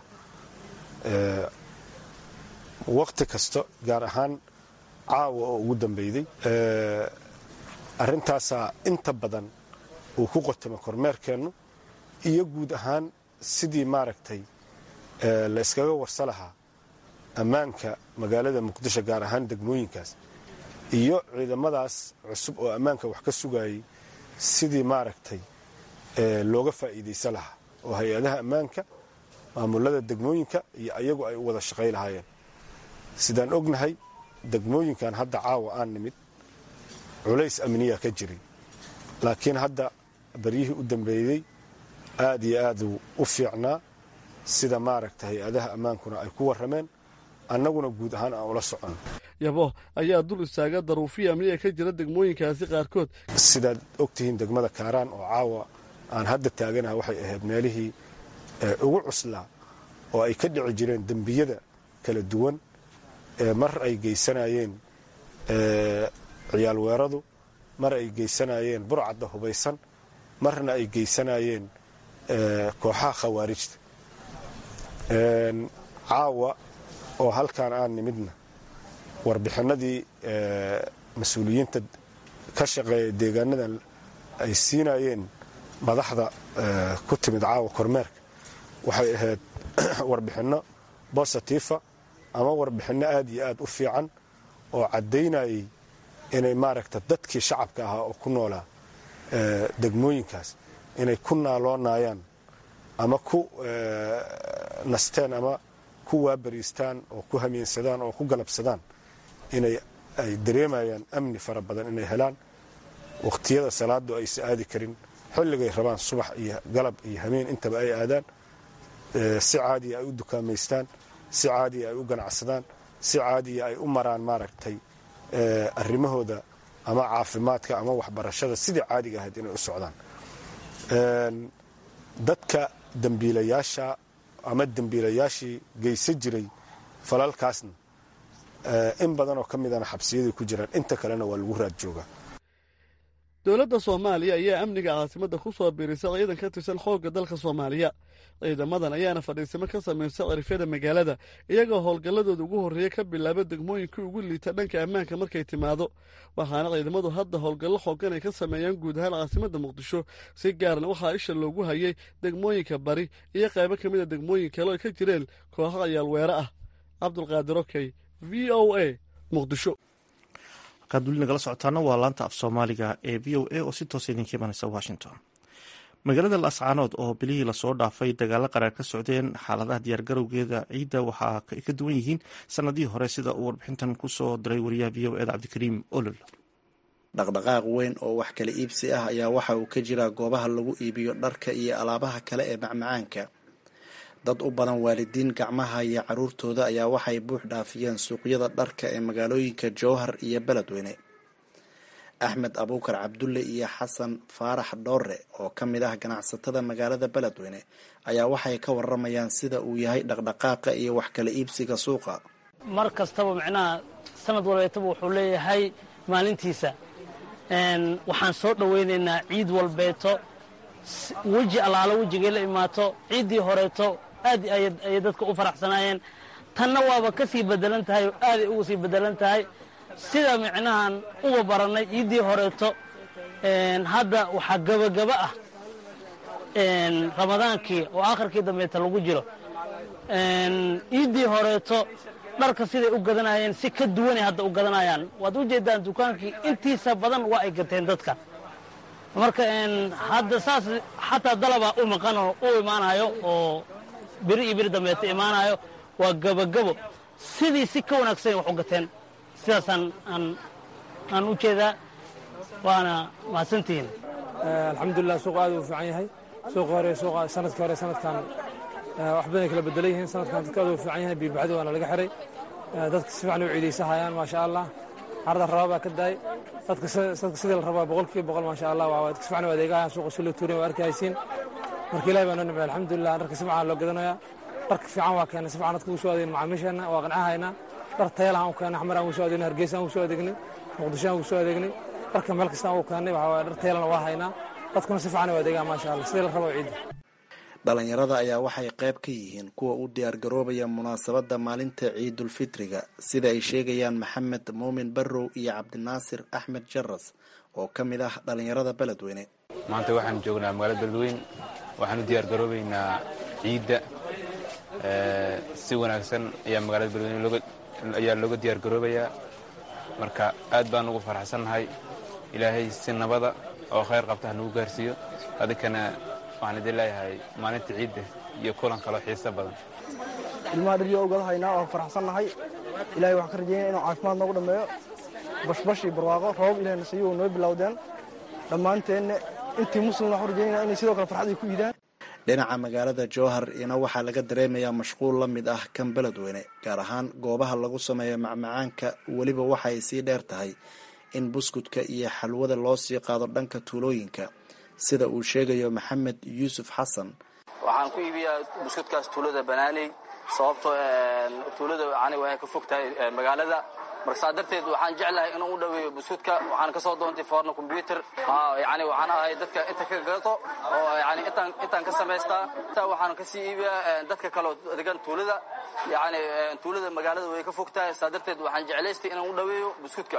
waqti kasta gaar ahaan caawa oo ugu dambeyday arrintaasaa inta badan uu ku qotamo kormeerkeennu iyo guud ahaan sidii maaragtay la iskaga warsa lahaa ammaanka magaalada muqdisho gaar ahaan degmooyinkaas iyo ciidamadaas cusub oo ammaanka wax ka sugayay sidii maaragtay looga faa'iidaysan lahaa oo hay-adaha ammaanka maamulada degmooyinka iyo ayagu ay u wada shaqay lahaayeen sidaan ognahay degmooyinkan hadda caawa aan nimid culays amniya ka jiray laakiin hadda baryihii u dambeeyey aad iyo aaduu u fiicnaa sida maaragta hay-adaha ammaankuna ay ku warrameen annaguna guud ahaan aan ula soconno yabo ayaa dul istaaga daruufiya amniga ka jira degmooyinkaasi qaarkood sidaad ogtihiin degmada kaaraan oo caawa aan hadda taaganaha waxay ahayd meelihii ugu cuslaa oo ay ka dhici jireen dembiyada kala duwan mar ay geysanayeen ciyaal weeradu mar ay geysanayeen burcadda hubaysan marna ay geysanayeen kooxaha khawaarijta caawa oo halkaan aan nimidna warbixinadii mas-uuliyiinta ka shaqeeya deegaanadan ay siinayeen madaxda ku timid caawa kormeerka waxay ahayd warbixinno bositifa ama warbixinno aad iyo aad u fiican oo caddaynayay inay maaragta dadkii shacabka ahaa oo ku noolaa degmooyinkaas inay ku naaloonayaan ama ku nasteen ama ku waabariistaan oo ku hamiinsadaan oo ku galabsadaan inay ay dareemayaan amni fara badan inay helaan wakhtiyada salaadu aysa aadi karin xilligay rabaan subax iyo galab iyo hameen intaba ay aadaan si caadiya ay u dukaamaystaan si caadiya ay u ganacsadaan si caadiya ay u maraan maaragtay arrimahooda ama caafimaadka ama waxbarashada sidii caadiga ahayd inay u socdaan dadka dembiilayaasha ama dembiilayaashii geysan jiray falalkaasna in badan oo ka midana xabsiyaday ku jiraan inta kalena waa lagu raad joogaa dowladda soomaaliya ayaa amniga caasimadda ku soo biirisa ciidan ka tirsan xoogga dalka soomaaliya ciidamadan ayaana fadhiisimo ka samaysa cirifyada magaalada iyagoo howlgalladooda ugu horreeya ka bilaaba degmooyinkii ugu liita dhanka ammaanka markay timaado waxaana ciidamadu hadda howlgallo xoogan ay ka sameeyaan guud ahaan caasimadda muqdisho si gaarna waxaa isha loogu hayay degmooyinka bari iyo qaybo ka mida degmooyin kale oo ka jireen kooxo ayaal weere ah cabdulqaadir okey v o a muqdisho halkaad weli nagala socotaana waa laanta af soomaaliga ee v o a oo si toosa idinka imanaysa washington magaalada laascaanood oo bilihii lasoo dhaafay dagaalo qaraar ka socdeen xaaladaha diyaargarowgeeda ciidda waxaa ay ka duwan yihiin sanadihii hore sida uu warbixintan kusoo diray wariyaha v o eda cabdikariim olol dhaqdhaqaaq weyn oo wax kala iibsi ah ayaa waxa uu ka jiraa goobaha lagu iibiyo dharka iyo alaabaha kale ee macmacaanka dad u badan waalidiin gacmaha iyo caruurtooda ayaa waxay buux dhaafiyeen suuqyada dharka ee magaalooyinka jowhar iyo beledweyne axmed abuukar cabdulle iyo xasan faarax dhoore oo ka mid ah ganacsatada magaalada beledweyne ayaa waxay ka waramayaan sida uu yahay dhaqdhaqaaqa iyo wax kala iibsiga suuqa mar kastaba micnaha sanad walbeetaba wuxuu leeyahay maalintiisa waxaan soo dhoweynaynaa ciid walbeeto weji allaalo wejigay la imaato ciiddii horeeto aad ayay dadka u faraxsanaayeen tanna waaba ka sii bedelan tahay oo aaday uga sii bedelan tahay sida micnahan uga barannay ciiddii horeeto hadda waxaa gebagaba ah ramadaankii oo akhirkii dambeeta lagu jiro ciiddii horeeto dharka siday u gadanayeen si ka duwanay hadda u gadanayaan waad u jeedaan dukaankii intiisa badan waa ay gateen dadka marka hadda saas xataa dalabaa u maqan oo u imaanayo oo beri iyo beri dambeeta imaanayo waa gebagabo sidii si ka wanaagsan wax u gateen sidaasaan aan u jeedaa waana mahadsantihiin alxamdulilah suuq aad uu fiican yahay suuqa hore suuqa sanadkii hore sanadkan wax badan ay kala bedelan yihiin sanadkan dadka aad uu fiican yahay biibacdi waana laga xiray dadka si fiican u ciidaysahayaan maasha allah carada rabaa baa ka daay dadka sidii la rabaa boqolkiiba boqol maasha allah waa dadka si fiican u adeegahayaan suuqa si loo tuurin waa arkaysiin marka ilahi baa noo nimcay alxamdulilah dharka si fiican loo gadanayaa dharka fiican waa keenay si fiican dadka ugu soo adeegna macaamiisheenna waa qancahaynaa dhar tayalahan u keenay xamar aan ugu soo adeegnay hargeysa aan ugu soo adeegnay muqdisho aan ugu soo adeegnay dharka meel kasta aan ugu keennay waxaa waaye dhar tayalana waa haynaa dadkuna si fiican u adeegaa maasha allah sidii la rabo ciidda dhalinyarada ayaa waxay qayb ka yihiin kuwa u diyaargaroobaya munaasabadda maalinta ciidulfitriga sida ay sheegayaan maxamed muumin barrow iyo cabdinaasir axmed jaras oo ka mid ah dhalinyarada beledweyne maanta waxaan joognaa magaalada beledweyne waxaan u diyaargaroobaynaa ciidda si wanaagsan ayaa magaalada beledweyne ayaa looga diyaar garoobayaa marka aad baan ugu faraxsannahay ilaahay si nabada oo khayr qabta ha nagu gaarsiiyo adinkana waxaan idin leeyahay maalinta ciidda iyo kulan kaloo xiiso badan ilmaha dhiryo ogala haynaa oo faraxsannahay ilahay waxaan ka rajeynaya inuu caafimaad noogu dhammeeyo bashbash iyo barwaaqo roobab ilahay nasiyo noo bilowdeen dhammaanteenna intii muslim waxaan rajeynaya inay sidoo kale farxad ay ku iidaan dhinaca magaalada jowhar iyana waxaa laga dareemayaa mashquul la mid ah kan beledweyne gaar ahaan goobaha lagu sameeyo macmacaanka weliba waxa ay sii dheer tahay in buskudka iyo xalwada loo sii qaado dhanka tuulooyinka sida uu sheegayo maxamed yuusuf xasan waxaan ku iibiyaa buskudkaas tuulada banaaney sababtoo tuulada yani waxay ka fog tahay magaalada marka saa darteed waxaan jeclahay inuu u dhaweeyo buskudka waxaan ka soo doontay foorna combyuter yani waxaan ahay dadka inta ka gato oo yani intaan intaan ka samaystaa intaa waxaan kasii iibiyaa dadka kaleo degan tuulada yani tuulada magaalada way ka fog tahay saa darteed waxaan jeclaystay inaan u dhaweeyo buskudka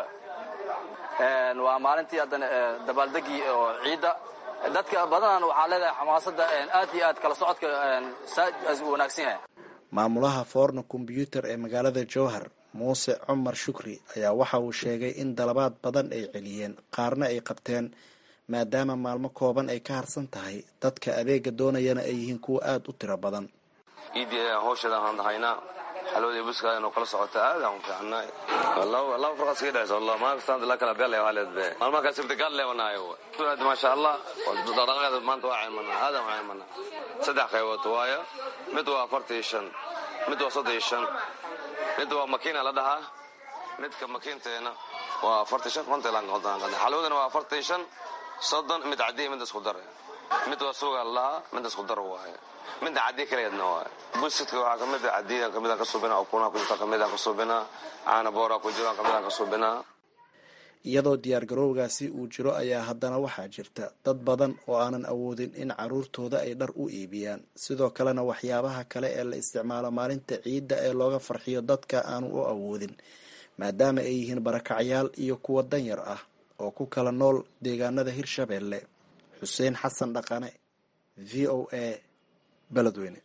waa maalintii haddana dabaaldegii oo ciidda dadka badanan waxaa leedahay xamaasadda aad iyo aad kala socodka saas u wanaagsan yahay maamulaha foorna kombyuutar ee magaalada jowhar muuse cumar shukri ayaa waxa uu sheegay in dalabaad badan ay celiyeen qaarna ay qabteen maadaama maalmo kooban ay ka harsan tahay dadka adeega doonayana ay yihiin kuwa aada u tiro badan iidii ayaan hawsheeda aan haynaa xalwada buska inuu kala socota aad aan u fiicnay laba farqas ka dhexaysa wallah maalin kasta la kala beelay waalid be maalmaha kale sibtigaal leewanaayo hada maasha allah dhaqdhaqaaqeeda maanta waa caymanaa aad aan caymanaa saddex qaybood waayo mid waa afartan iyo shan mid waa soddon iyo shan mid waa makiina la dhahaa midka makiinteena waa afartan shan konta xalwadana waa afartan shan soddon mid cadiya mid isku dare mid waa suuga la dhahaa mid isku dar waaye midna cadiya kaleedna waaye busidka waxaa kamid a cadiya kamidaan ka suubinaa ukunaha ku jirta kamidaan ka suubinaa caana boora ku jiraan kamidaan ka suubinaa iyadoo diyaargarowgaasi uu jiro ayaa haddana waxaa jirta dad badan oo aanan awoodin in caruurtooda ay dhar u iibiyaan sidoo kalena waxyaabaha kale ee la isticmaalo maalinta ciidda ee looga farxiyo dadka aanu u awoodin maadaama ay yihiin barakacyaal iyo kuwa danyar ah oo ku kala nool deegaanada hirshabeelle xuseen xasan dhaqane v o a beledweyne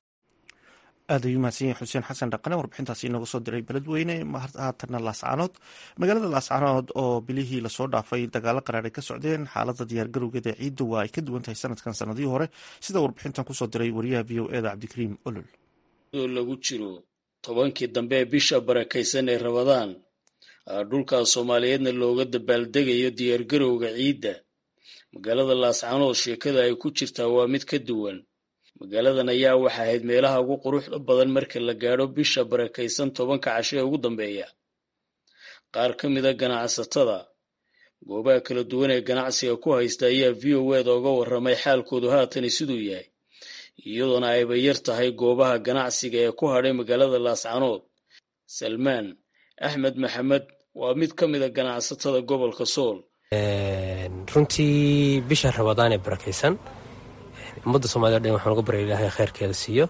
aad ayuu mahadsan yahay xuseen xasan dhaqane warbixintaasi inooga soo diray beledweyne haatanna laascaanood magaalada laascaanood oo bilihii lasoo dhaafay dagaalo qaraar ay ka socdeen xaalada diyaargarowgeeda ciidda waa ay ka duwan tahay sanadkan sanadihii hore sida warbixintan kusoo diray wariyaha v o eda cabdikariim olol lagu jiro tobankii dambe ee bisha barakaysan ee rabadaan dhulka soomaaliyeedna looga dabaaldegayo diyaargarowga ciidda magaalada laascaanood sheekada ay ku jirtaa waa mid ka duwan magaaladan ayaa waxa ahayd meelaha ugu quruxda badan marka la gaadho bisha barakaysan tobanka casho ee ugu dambeeya qaar ka mida ganacsatada goobaha kala duwan ee ganacsiga ku haysta ayaa v o eda uga warramay xaalkoodu haatani siduu yahay iyadoona ayba yar tahay goobaha ganacsiga ee ku hadhay magaalada laascaanood salmaan axmed maxamed waa mid ka mida ganacsatada gobolka sool runtii bisha rabadaan ee barakaysan ummadda soomaliya o dhan waxaan uga barya ilaahay kheyrkeeda siiyo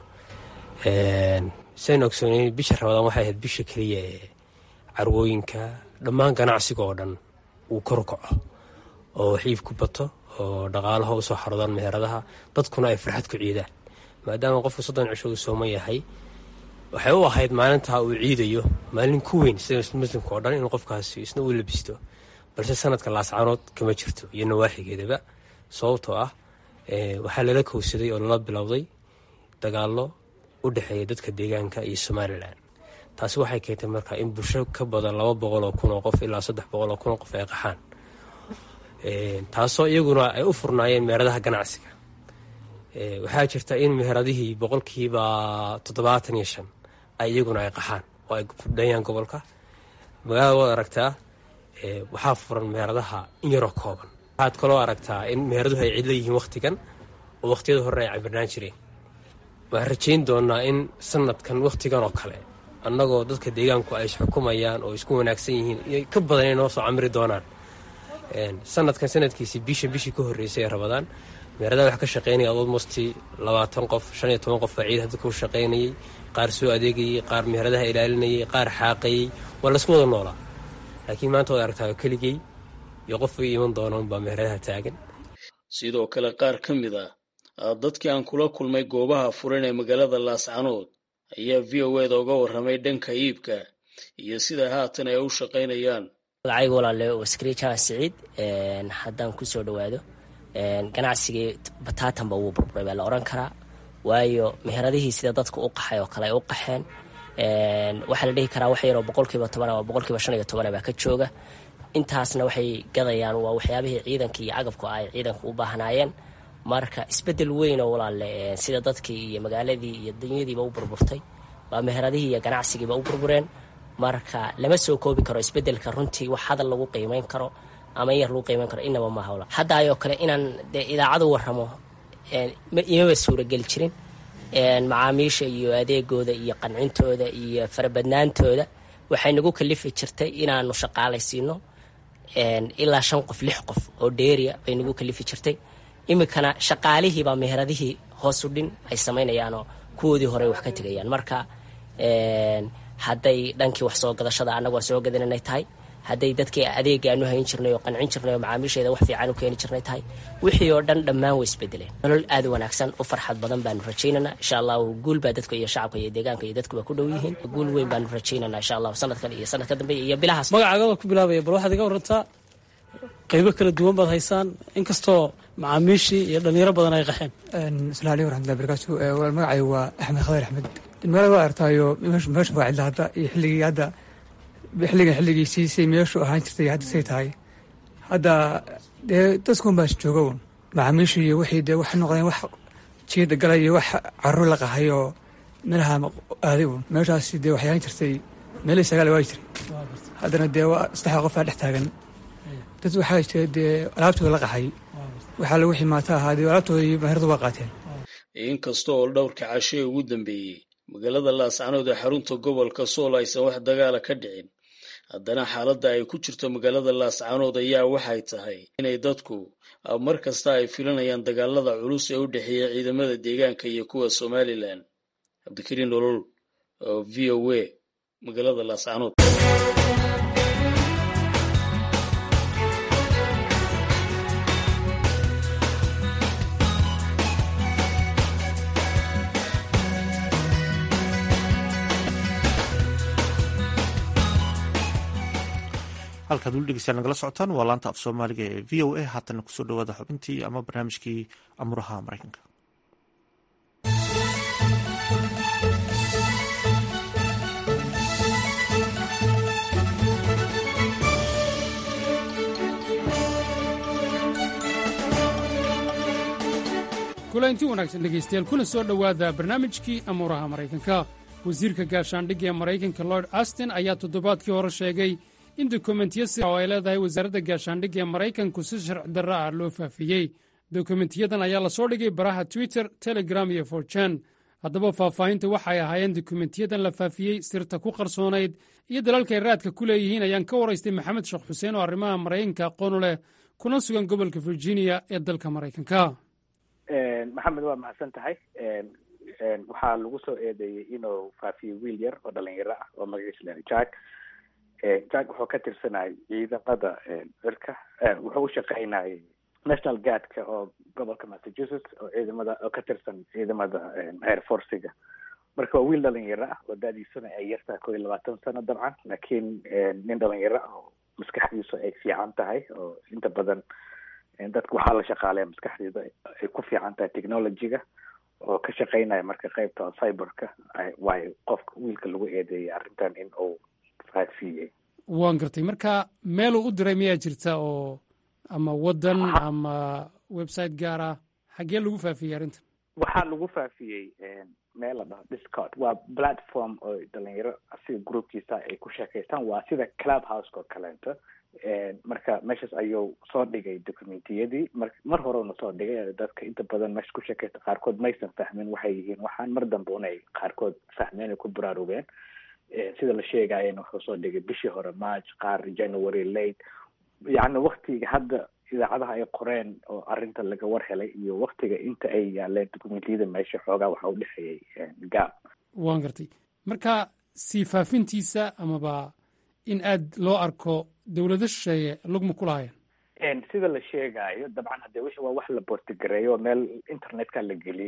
saynu ogsoonay bisha rabadaan waxay ahayd bisha keliya ee carwooyinka dhammaan ganacsiga oo dhan uu kor kaco oo xiib ku bato oo dhaqaalaha usoo xarodaan meheradaha dadkuna ay farxad ku ciidaan maadaama qofku soddon cisho uu sooman yahay waxay u ahayd maalintaa uu ciidayo maalin ku weyn sida muslimka oo dhan inuu qofkaasi isna u labisto balse sanadka laascaanood kama jirto iyo nawaaxigeedaba sababtoo ah waxaa lala kowsaday oo lala bilowday dagaallo u dhexeeya dadka deegaanka iyo somalilan taasi waxay keentay marka in bulsho ka badan laba boqol oo kun oo qof ilaa saddex boqol oo kun oo qof ay qaxaan taasoo iyaguna ay u furnaayeen meheradaha ganacsiga waxaa jirta in meheradihii boqolkiiba toddobaatan iyo shan ay iyaguna ay qaxaan oo ay fudhayaan gobolka magaalada waad aragtaa waxaa furan meheradaha in yaroo kooban waxaad kaloo aragtaa in meeraduhu ay cidla yihiin wakhtigan oo wakhtiyada hore ay cabirnaan jireen waxaan rajayn doonaa in sanadkan wakhtigan oo kale annagoo dadka deegaanku ay isxukumayaan oo isku wanaagsan yihiin iyo ka badan inay noo soo camiri doonaan sanadkan sanadkiisii bisha bishii ka horreysay ee rabadaan meeradaha wax ka shaqaynaya almosti labaatan qof shan iyo toban qof baa ciid hadda ku shaqaynayay qaar soo adeegayay qaar meheradaha ilaalinayay qaar xaaqayay waa laysku wada noolaa laakiin maanta waad aragtaa keligey iyo qof ay iman doona unbaa meheradaha taagan sidoo kale qaar ka mid ah dadkii aan kula kulmay goobaha furan ee magaalada laascanood ayaa v o eda uga warramay dhanka iibka iyo sida haatan ay u shaqaynayaan magacayga walaale waa askari jaamac siciid haddaan kusoo dhawaado ganacsigii bataatanba wuu burburay baa la odhan karaa waayo meheradihii sida dadka u qaxay oo kale ay u qaxeen waxaa la dhihi karaa wax yaroo boqolkiiba toban ama boqolkiiba shan iyo toban baa ka jooga intaasna waxay gadayaan waa waxyaabihii ciidanka iyo cagabku ay ciidanka u baahnaayeen marka isbedel weyn oo walaale sida dadkii iyo magaaladii iyo dunyadiiba u burburtay waa meheradihii iyo ganacsigiiba u burbureen marka lama soo koobi karo isbedelka runtii wax hadal lagu qiimeyn karo ama in yar lagu qiimeyn karo inaba maaha wala hadda ayoo kale inaan dee idaacadu warramo imaba suurageli jirin macaamiisha iyo adeegooda iyo qancintooda iyo farabadnaantooda waxay nagu kalifi jirtay inaanu shaqaalaysiino ilaa shan qof lix qof oo dheeriya bay nagu kalifi jirtay iminkana shaqaalihiibaa meheradihii hoosu dhin ay samaynayaanoo kuwoodii hore wax ka tegayaan marka hadday dhankii wax soo gadashada annagu waa soo gadananay tahay hadday dadkii adeega aanu hayn jirnay oo qancin jirnay oo macaamiisheeda wax fiican u keeni jirnay tahay wixii oo dhan dhammaan way isbedeleen nolol aad u wanaagsan u farxad badan baanu rajaynanaa insha allahu guul baa dadka iyo shacabka iyo deegaanka iyo dadkuba ku dhow yihiin guul weyn baanu rajaynanaa insha allahu sanadkan iyo sanadka dambe iyo bilahaas magacaaga waa ku bilaabaya bal waxaad iga warantaa qaybo kala duwan baad haysaan inkastoo macaamiishii iyo dhalinyaro badan ay qaxeen asalaamu aleykum raxmatullahi barakaatu walaal magacay waa axmed khadar axmed magaalada waa artaayo meesha waa cidla hadda iyo xilligii hadda xilligan xilligiisii say meeshu ahaan jirtay hadda say tahay hadda dee dadkuun baas jooga un macaamiishu iyo wixii dee waxay noqdeen wax jiida galay iyo wax carruur la qahay oo meelaha aaday un meeshaasi dee waxay ahaan jirtay meelihii sagaal waa jiray haddana dee waa saddexda qofaa dhex taagan dad waxaa jira dee alaabtooda la qaxay waxaa lagu ximaata ahaa dee alaabtooda iyo maheradu waa qaateen inkasta oo dhowrka cashee ugu dambeeyey magaalada laascanood ee xarunta gobolka sool aysan wax dagaala ka dhicin haddana xaaladda ay ku jirto magaalada laascanood ayaa waxay tahay inay dadku mar kasta ay filanayaan dagaalada culus ee u dhexeeya ciidamada deegaanka iyo kuwa somalilan cabdikariin nolol oo v o a magaalada laascanood halkaad weli dhegeystaan nagala socotaan waa laanta af soomaaliga ee v o a haatana kusoo dhawaada xubintii ama barnaamijkii amuraha maraykanka kulanti wanaagsan dhegaystayaal kuna soo dhowaada barnaamijkii amuuraha maraykanka wasiirka gaashaandhigga ee maraykanka lord astin ayaa toddobaadkii hore sheegay in dokumentiyo si oo ay leedahay wasaaradda gaashaandhigga ee maraykanku si sharci darro ah loo faafiyey dokumentiyadan ayaa lasoo dhigay baraha twitter telegram iyo forjan haddaba faahfaahinta waxay ahaayeen dokumentiyadan la faafiyey sirta ku qarsoonayd iyo dalalkay raadka ku leeyihiin ayaan ka waraystay maxamed sheekh xuseen oo arrimaha maraykanka aqoon u leh kuna sugan gobolka virginia ee dalka maraykanka maxamed waa mahadsan tahay waxaa lagu soo eedeeyey inuu faafiyo wiil yar oo dhalinyaro ah oo magaciisa la jack jack wuxuu ka tirsanayay ciidamada cirka wuxuu u shaqaynayay national guardka oo gobolka massachusetts oo ciidamada oo ka tirsan ciidamada air forciga marka waa wiil dhalinyaro ah oo da-diisuna ay yartahay koo iyo labaatan sano dabcan laakiin nin dhalinyaro ah oo maskaxdiisu ay fiican tahay oo inta badan dadka waxaa la shaqaaleya maskaxdeeda ay ku fiican tahay technologyga oo ka shaqaynaya marka qeybta cyberka waayo qofka wiilka lagu eedeeyay arrintan in uu faafiyey waan gartay marka meeluu u diray miyaa jirta oo ama waddan ama website gaar ah xaggee lagu faafiyey arrintan waxaa lagu faafiyey meel la dhaho discord waa platform oo dhalinyaro sida groupkiisa ay ku sheekaystaan waa sida club house oo kaleeto marka meeshaas ayuu soo dhigay documentiyadii mar mar horena soo dhigay dadka inta badan meesha ku sheekaysta qaarkood maysan fahmin waxay yihiin waxaan mar dambe unay qaarkood fahmeen ay ku baraarugeen sida la sheegayena wuxuu soo dhigay bishii hore march qaar january late yacni waktiga hadda idaacadaha ay qoreen oo arrinta laga war helay iyo waktiga inta ay yaaleen documentiyada meesha xoogaa waxa u dhexeeyey gaab waan gartay marka sii faafintiisa amaba in aad loo arko dowlado shisheeye lugma ku lahaayeen sida la sheegayo dabcan hadde wixii waa wax la bortigareeyo oo meel internetka la geliyey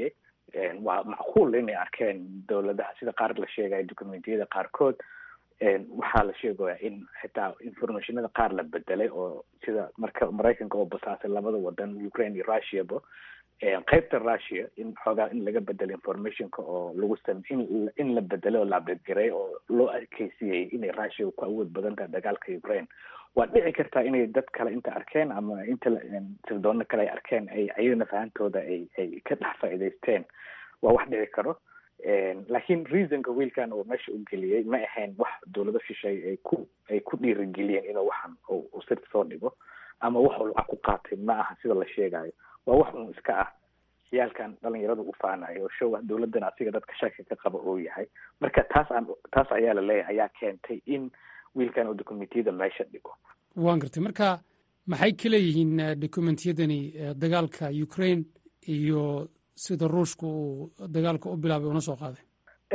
waa macquul inay arkeen dowladaha sida qaar la sheegaya documentiyada qaarkood waxaa la sheegaya in xitaa informationada qaar la bedelay oo sida marka maraykanka oo basaasay labada wadan ukraine iyo russiaba qaybta russia in xoogaa in laga bedelo informationka oo lagu sam in in la bedelay oo la abdedgaray oo loo adkeysiyey inay russia ku awood badan tahay dagaalka ukraine waa dhici kartaa inay dad kale inta arkeen ama inta sirdoona kale ay arkeen ay ayagana fahantooda ay ay ka dhex faa'iidaysteen waa wax dhici karo laakiin reasonka wiilkan oo meesha u geliyey ma ahayn wax dowlado shishay ay ku ay ku dhiirigeliyeen inuu waxan uu sirta soo dhigo ama wax uu lacag ku qaatay ma aha sida la sheegayo waa wax un iska ah ciyaalkan dhalinyaradu u faanayo oo show ah dowladan asiga dadka shaki ka qaba oo yahay marka taas aan taas ayaa la leeyahay ayaa keentay in wiilkan uu dokumentiyada meesha dhigo waan gartay marka maxay ka leeyihiin dokumentiyadani dagaalka ukraine iyo sida ruushka uu dagaalka u bilaabay una soo qaaday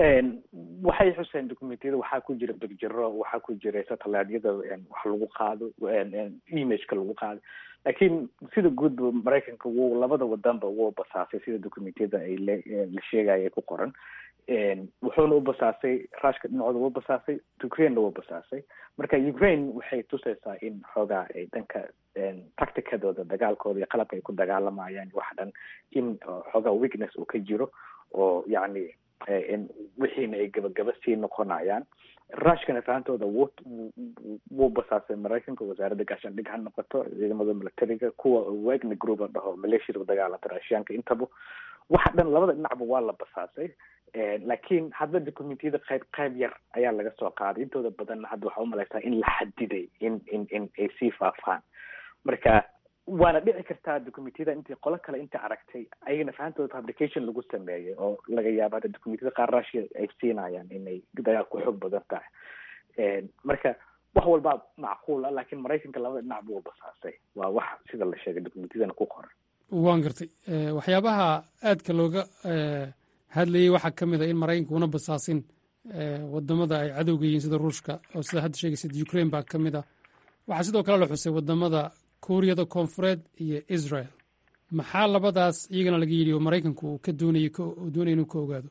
waxay xuseen documentiyada waxaa ku jira begjiro waxaa ku jira satellyada wax lagu qaado imageka lagu qaado laakiin sida guudba maraykanka wuu labada wadanba wuu basaasay sida documentiyada ay la sheegaya ay ku qoran wuxuuna u basaasay rushka dhinacooda wuu basaasay ukrainena wuu basaasay marka ukraine waxay tusaysaa in xoogaa ay dhanka tacticadooda dagaalkooda iyo qalabka ay ku dagaalamayaan wax dhan in xoogaa weakness uu ka jiro oo yacni wixiina ay gabagaba sii noqonayaan rushkana fahantooda wuu wuu basaasay maraykanka wasaaradda gaashaandhig ha noqoto ciidamada militariga kuwa wagner group la dhaho maleeshiyada dagaalanta raashiyaanka intaba waxa dhan labada dhinacba waa la basaasay laakiin hadda documentiyada qayb qayb yar ayaa laga soo qaaday intooda badanna hadda waxaa umalaysaa in la xadiday in in in ay sii faafaan marka waana dhici kartaa documentiyada intii qolo kale inta aragtay ayagana fahantooda publication lagu sameeyey oo laga yaabo hadda documentiyada qaar russia ay siinayaan inay dagaal ku xoog badan tahay marka wax walbaa macquul ah laakiin maraykanka labada dhinac buu basaasay waa wax sida la sheegay documentiyadana ku qoran waan gartay waxyaabaha aadka looga hadlayay waxaa ka mid a in maraykanka una basaasin wadamada ay cadowga yihiin sida ruushka oo sida hadda sheegaysid ukraine baa ka mid ah waxaa sidoo kale la xusay wadamada kuuriyada koonfureed iyo israel maxaa labadaas iyagana laga yidhi oo maraykanku uu ka doonayay uu doonaya inuu ka ogaado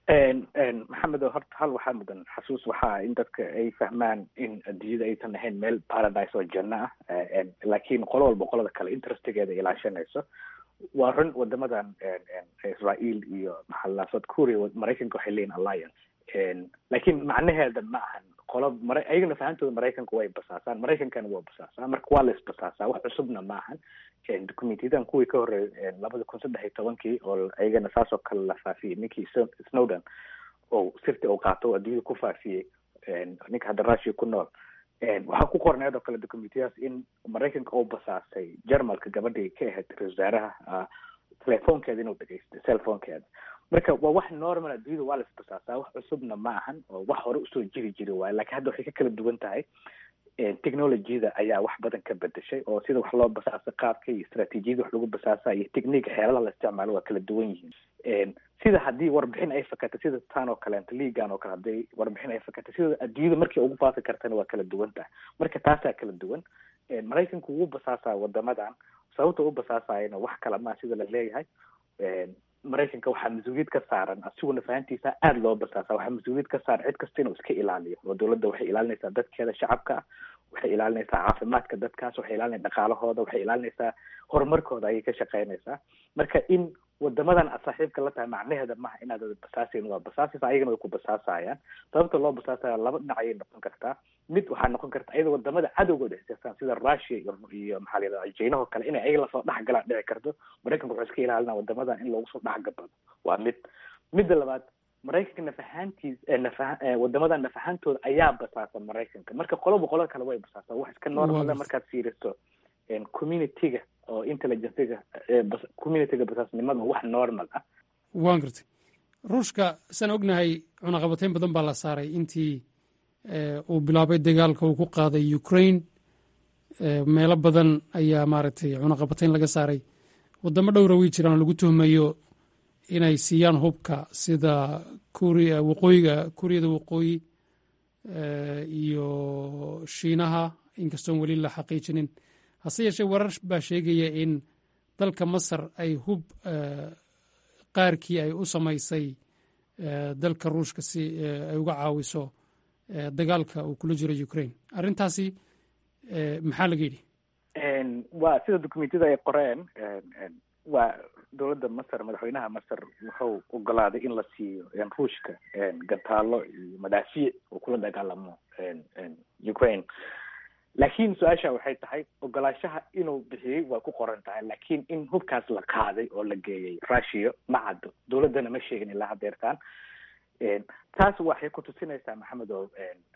maxamed horta hal waxaa mudan xasuus waxaa in dadka ay fahmaan in adduunyada aysan ahayn meel paradise oo janno ah laakiin qolo walba qolada kale interestigeeda ilaashanayso waa run wadamadan israel iyo maxaa south korea maraykanka waxay leeyihin alliance laakiin macnaheeda ma ahan qolo mara ayagana fahantooda maraykanka way basaasaan maraykankana waa basaasaa marka waa la isbasaasaa wax cusubna ma ahan documentyadan kuwii ka horreeyay labada kun saddex iyo tobankii oo ayagana saasoo kale la faafiyey ninkii snowden oo sirti uu qaato oo adduunyada ku faafiyey ninka hadda russia ku nool waxaa ku qorneed oo kale documentiyadaas in maraykanka uu basaasay jarmalka gabadhii ka ahayd ra wasaaraha telefoonkeeda inuu dhegeystay cellphonekeeda marka waa wax normal adduunyada waa la isbasaasaa wax cusubna ma ahan oo wax hore usoo jiri jiri waayo lakiin hadda waxay ka kala duwan tahay technologyada ayaa wax badan ka bedeshay oo sida wax loo basaasa qaabka iyo istraatiijiyada wax lagu basaasa iyo technique xeeladaha la isticmaalo waa kala duwan yihiin sida haddii warbixin ay fakatay sida tan oo kaleeto liigan oo kale hadday warbixin ay fakatay sida adduunyada markii ugu faafi kartana waa kala duwan tahay marka taasaa kala duwan maraykanku wuu basaasaa wadamadan sababta u basaasayana wax kala maa sida la leeyahay maraykanka waxaa mas-uuliyad ka saaran asiguna fahantiisa aada loo basaasa waxaa mas-uuliyad ka saaran cid kasta inuu iska ilaaliyo oo dowladda waxay ilaalinaysaa dadkeeda shacabka ah waxay ilaalinaysaa caafimaadka dadkaas waxay ilaalinaysaa dhaqaalahooda waxay ilaalinaysaa horumarkooda ayay ka shaqeynaysaa marka in wadamadan aad saaxiibka la tahay macnaheeda maha inaad basaasayn waa basaasaysa ayagana way ku basaasayaan sababta loo basaasaya laba dhinac ayay noqon kartaa mid waxaa noqon karta ayada wadamada cadowgooda xisaabtaan sida russia iyo iyo maxaa la yidhahda jaynahoo kale inay ayaga lasoo dhex galaan dhici karto maraykanka wuxuu iska ilaalina wadamadan in loogu soo dhex gabado waa mid midda labaad maraykanka nafahaantiis nafa wadamadan nafahantooda ayaa basaasa maraykanka marka qoloba qolada kale way basaasa wax iska normal markaad fiiriso communityga oo intelligencega communityga basaasnimada wax normal ah waan gartay ruushka saan ognahay cunaqabatayn badan baa la saaray intii uu bilaabay dagaalka uu ku qaaday ukraine meelo badan ayaa maaragtay cunaqabatayn laga saaray wadamo dhowra way jiraan oo lagu tuhmayo inay siiyaan hubka sida kuria waqooyiga kuuriyada waqooyi iyo shiinaha inkastoon weli la xaqiijinin hase yeeshee warar baa sheegaya in dalka masar ay hub qaarkii ay u samaysay dalka ruushka si ay uga caawiso dagaalka uu kula jiro ukraine arrintaasi maxaa laga yidhi waa sida dokumentiyada ay qoreen waa dowladda masar madaxweynaha masar wuxuu ogolaaday in la siiyo ruushka gantaalo iyo madaafiic uu kula dagaalamo ukraine laakiin su-aasha waxay tahay ogolaashaha inuu bixiyey waa ku qoran tahay laakiin in hubkaas la qaaday oo la geeyay russia ma caddo dowladdana ma sheegin ilaa hadeertaan taas waxay kutusinaysaa maxamed oo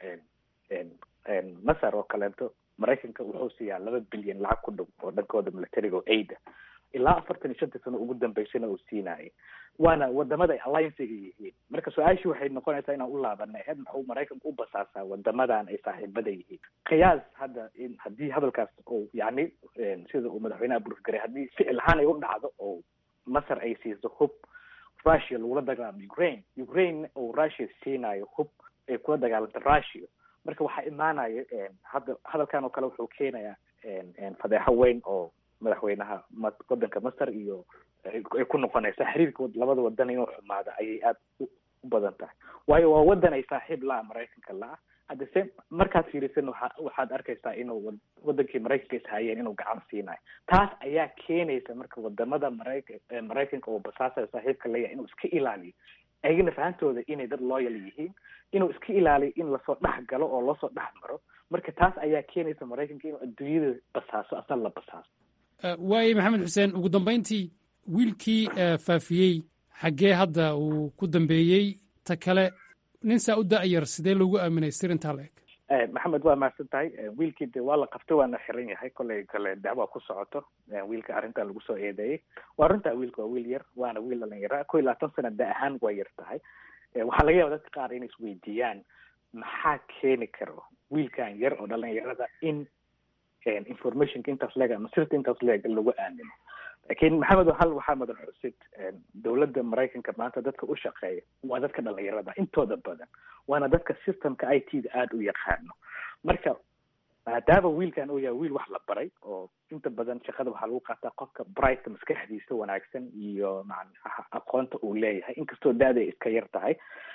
masar oo kaleeto maraykanka wuxuu siiyaa laba bilyan lacag ku dhow oo dhankooda militariga oo aida ilaa afartan iyo shantii sano ugu dambeysana uu siinayay waana wadamada ay alliancega yihiin marka su-aashii waxay noqonaysaa inaan u laabanay heed maxuu maraykanka u basaasaa wadamadan ay saaxiibada yihiin qiyaas hadda in haddii hadalkaas oo yani sida uu madaxweynaha burfgaray haddii ficil ahaan ay u dhacdo oo masar ay siiso hub russia lagula dagaalamo ukraine ukraine oo russia siinayo hub ay kula dagaalamto russia marka waxaa imaanaya hadda hadalkan oo kale wuxuu keenayaa fadeexo weyn oo madaxweynaha wadanka masar iyo ay ku noqonaysaa xiriirka labada wadan inuu xumaado ayay aada u badan tahay waayo waa wadan ay saaxiib la-a maraykanka la-a hadda se markaad fiirisan waa waxaad arkaysaa inuu wadankii maraykanka ishayeen inuu gacan siinayo taas ayaa keenaysa marka wadamada marayka maraykanka oo basaasa saaxiibka leeyahay inuu iska ilaaliyo ayagana fahantooda inay dad loyal yihiin inuu iska ilaaliyo in lasoo dhex galo oo loosoo dhex maro marka taas ayaa keenaysa maraykanka inuu adduunyada basaaso asal la basaaso waaye maxamed xuseen ugu dambayntii wiilkii faafiyey xaggee hadda uu ku dambeeyey ta kale nin saa u da-yar sidee loogu aaminay sirintaa la eg maxamed waa mahadsan tahay wiilkii de waa la qabtay waana xiran yahay kolley kale dacwa ku socoto wiilka arrintan lagu soo eedeeyey waa runtaa wiilka waa wiil yar waana wiil dhalinyara ko iyo labaatan sana da ahaan waa yar tahay waxaa laga yaba dadka qaar inay isweydiiyaan maxaa keeni karo wiilkan yar oo dhalinyarada in informationka intaas leeg ama sirta intaas leeg lagu aamino lakin maxamed hal waxaa mudan xusid dowladda maraykanka maanta dadka u shaqeeya waa dadka dhalinyarada intooda badan waana dadka systemka i t da aada u yaqaano marka maadaama wiilkan uu yahay wiil wax la baray oo inta badan shaqada waxaa lagu qaataa qofka brightka maskaxdiisa wanaagsan iyo macnaha aqoonta uu leeyahay inkastoo da-da ay iska yar tahay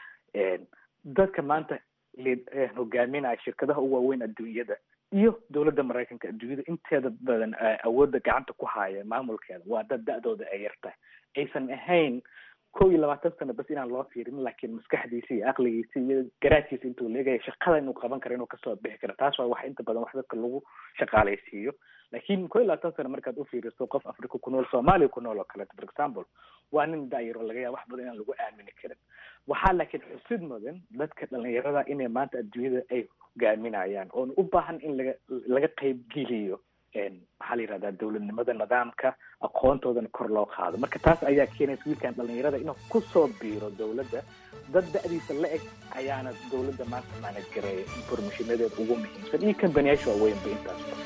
dadka maanta hogaaminaya shirkadaha u waaweyn adduunyada iyo dowladda maraykanka adduunyada inteeda badan awoodda gacanta ku haya maamulkeeda waa dad da-dooda ay yar tahay aysan ahayn kow iyo labaatan sano bas inaan loo fiirin laakiin maskaxdiisa iyo aqligiisa iyo garaadkiisa intuu leegaya shaqada inuu qaban karo inuu kasoo bixi karo taas waa wax inta badan wax dadka lagu shaqaalaysiiyo laakiin kow iyo labaatan sano markaad u fiiriso qof africa ku nool soomaaliya ku nool oo kaleeto for example waa nin da-yar oo laga yaaba wax badan inaan lagu aamini karin waxaa laakiin xusid mudan dadka dhalinyarada inay maanta adduunyada ay hogaaminayaan oona u baahan in laga laga qaybgeliyo maxaa la yihahdaa dowladnimada nidaamka aqoontoodana kor loo qaado marka taas ayaa keenaysa wiilkan dhalinyarada inuu kusoo biiro dowladda dad da-diisa la eg ayaana dowladda maanta maanad gareeya informationadeeda ugu muhiimsan iyo kambaniyaasha waaweynba intaasba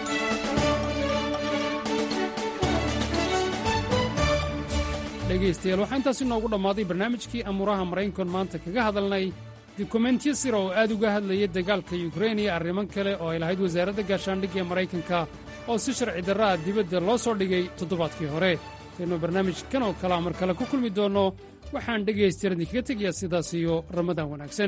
dhegaystayaal waxaa intaas inoogu dhammaaday barnaamijkii amuuraha maraykankan maanta kaga hadalnay dukumentyo sira oo aad uga hadlayay dagaalka yukrain iyo arrimo kale oo ay lahayd wasaaradda gaashaandhigga ee maraykanka oo si sharci darra ah dibadda loo soo dhigay toddobaadkii hore intaynu barnaamijkan oo kalea mar kale ku kulmi doonno waxaan dhegaystayaal idinkaga tegayaa sidaas iyo ramadaan wanaagsan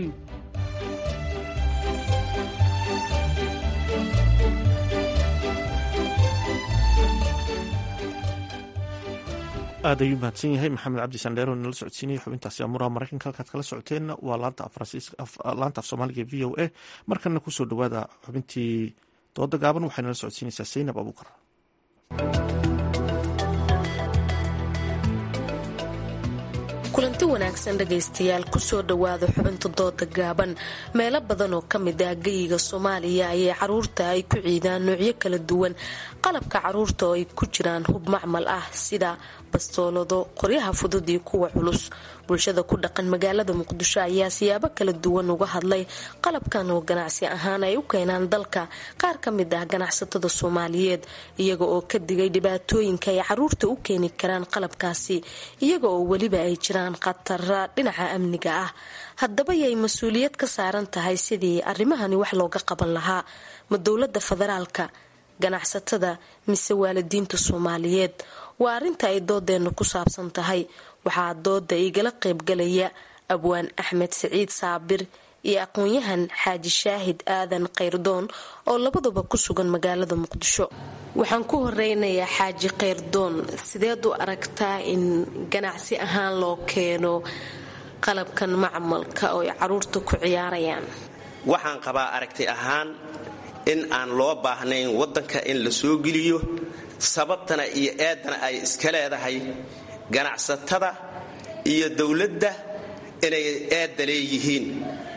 aad ayuu mahadsan yahay maxamed cabdi sandheero nala socodsiinaya xubintaasi amuuraha maraykanka halkaad kala socoteenna waa laanta af soomaaliga v o a markana kusoo dhowaada xubintii dooda gaaban waxay nala socodsiinaysaa saynab abuukar kulanti wanaagsan dhegaystayaal kusoo dhowaada xubinta dooda gaaban meelo badan oo ka mid ah geyiga soomaaliya ayay caruurta ay ku ciidaan noocyo kala duwan qalabka caruurta oo ay ku jiraan hub macmal ah sida bastoolado qoryaha fudud iyo kuwa culus bulshada ku dhaqan magaalada muqdisho ayaa siyaabo kala duwan uga hadlay qalabkan oo ganacsi ahaan ay u keenaan dalka qaar ka mid ah ganacsatada soomaaliyeed iyaga oo ka digay dhibaatooyinka ay caruurta u keeni karaan qalabkaasi iyaga oo weliba ay jiraan khatara dhinaca amniga ah haddaba yay mas-uuliyad ka saaran tahay sidii arrimahani wax looga qaban lahaa ma dowlada federaalka ganacsatada mise waalidiinta soomaaliyeed waa arrinta ay doodeenna ku saabsan tahay waxaa dooda igala qaybgalaya abwaan axmed siciid saabir iyo aqoon-yahan xaaji shaahid aadan kayrdoon oo labaduba ku sugan magaalada muqdisho waxaan ku horeynayaa xaaji kayrdoon sideed u aragtaa in ganacsi ahaan loo keeno qalabkan macmalka oo ay caruurta ku ciyaarayaan waxaan qabaa aragti ahaan in aan loo baahnayn waddanka in la soo geliyo sababtana iyo eedana ay iska leedahay ganacsatada iyo dowladda inay eedda leeyihiin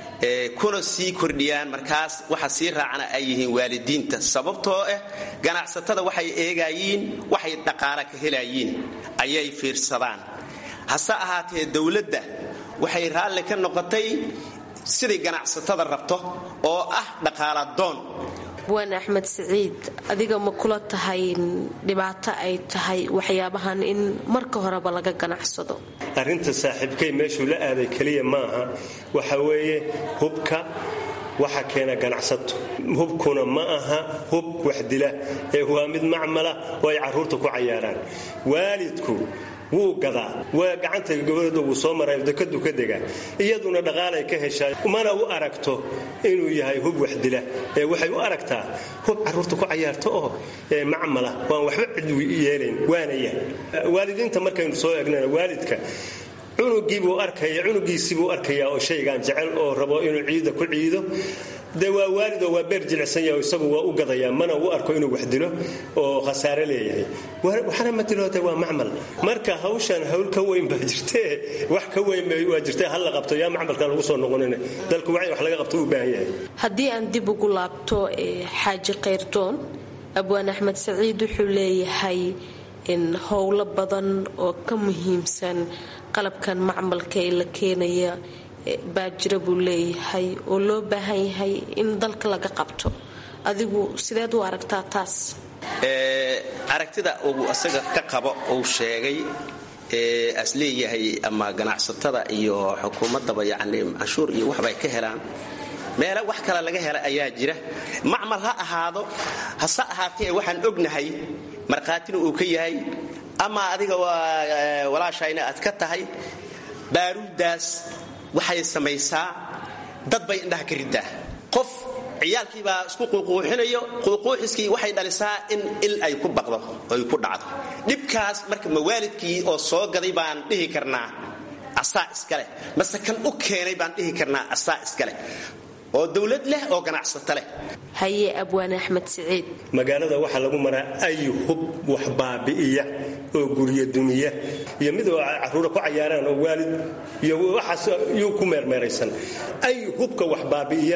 kuna sii kordhiyaan markaas waxa sii raacana ay yihiin waalidiinta sababtoo ah ganacsatada waxay eegayiin waxay dhaqaala ka helayiin ayay fiirsadaan hase ahaatee dowladda waxay raalli ka noqotay siday ganacsatada rabto oo ah dhaqaala doon waan axmed siciid adiga ma kula tahay dhibaato ay tahay waxyaabahan in marka horeba laga ganacsado arrinta saaxiibkay meeshuu la aaday keliya maaha waxa weeye hubka waxa keena ganacsato hubkuna ma aha hub waxdila ee waa mid macmala oo ay carruurta ku cayaaraan waalidku wuu gadaa waa gacanta gabadhooda wuu soo maray dekadu ka degaa iyaduna dhaqaalay ka heshaa mana u aragto inuu yahay hub waxdila ee waxay u aragtaa hub carruurta ku cayaarta oo macmala waan waxba cid yeelayn waana yahay waalidiinta markaynu soo egnana waalidka cunugiibuu arkaya cunugiisibuu arkayaa oo shaygan jecel oo rabo inuu ciida ku ciido de waa waalidoo waa beer jilicsan yahay isagu waa u gadayaa mana u arko inuu wax dilo oo khasaare leeyahay waxna ma diloota waa macmal marka hawshan hawl ka weyn baa jirtee wax ka weyn waa jirtee hal la qabto yaa macmalkan lagu soo noqonin dalku wacyi wax laga qabto u baahan yahay haddii aan dib ugu laabto xaaji kayrdoon abwaan axmed saciid wuxuu leeyahay in howlo badan oo ka muhiimsan qalabkan macmalka ee la keenaya baa jira buu leeyahay oo loo baahan yahay in dalka laga qabto adigu sideed u aragtaa taas aragtida uu asaga ka qabo uu sheegay as leeyahay ama ganacsatada iyo xukuumaddaba yacni canshuur iyo waxbay ka helaan meele wax kale laga hela ayaa jira macmal ha ahaado hase ahaatee waxaan ognahay markhaatina uu ka yahay ama adiga walaashayna aad ka tahay baaruuddaas waxay samaysaa dad bay indhaha ka riddaa qof ciyaalkiibaa isku quuquuxinayo quuquuxiskii waxay dhalisaa in il ay ku baqdo oy ku dhacdo dhibkaas marka mawaalidkii oo soo gaday baan dhihi karnaa asaa iskaleh mase kan u keenay baan dhihi karnaa asaa iskaleh oo dowlad leh oo ganacsato leh haye abwaan axmed siciid magaalada waxaa lagu maraa ay hub wax baabi'iya oo gurya dumiya iyo mid oo carruura ku cayaaraan oo waalid iyo waxaas yuu ku meermeeraysan ay hubka wax baabi'iya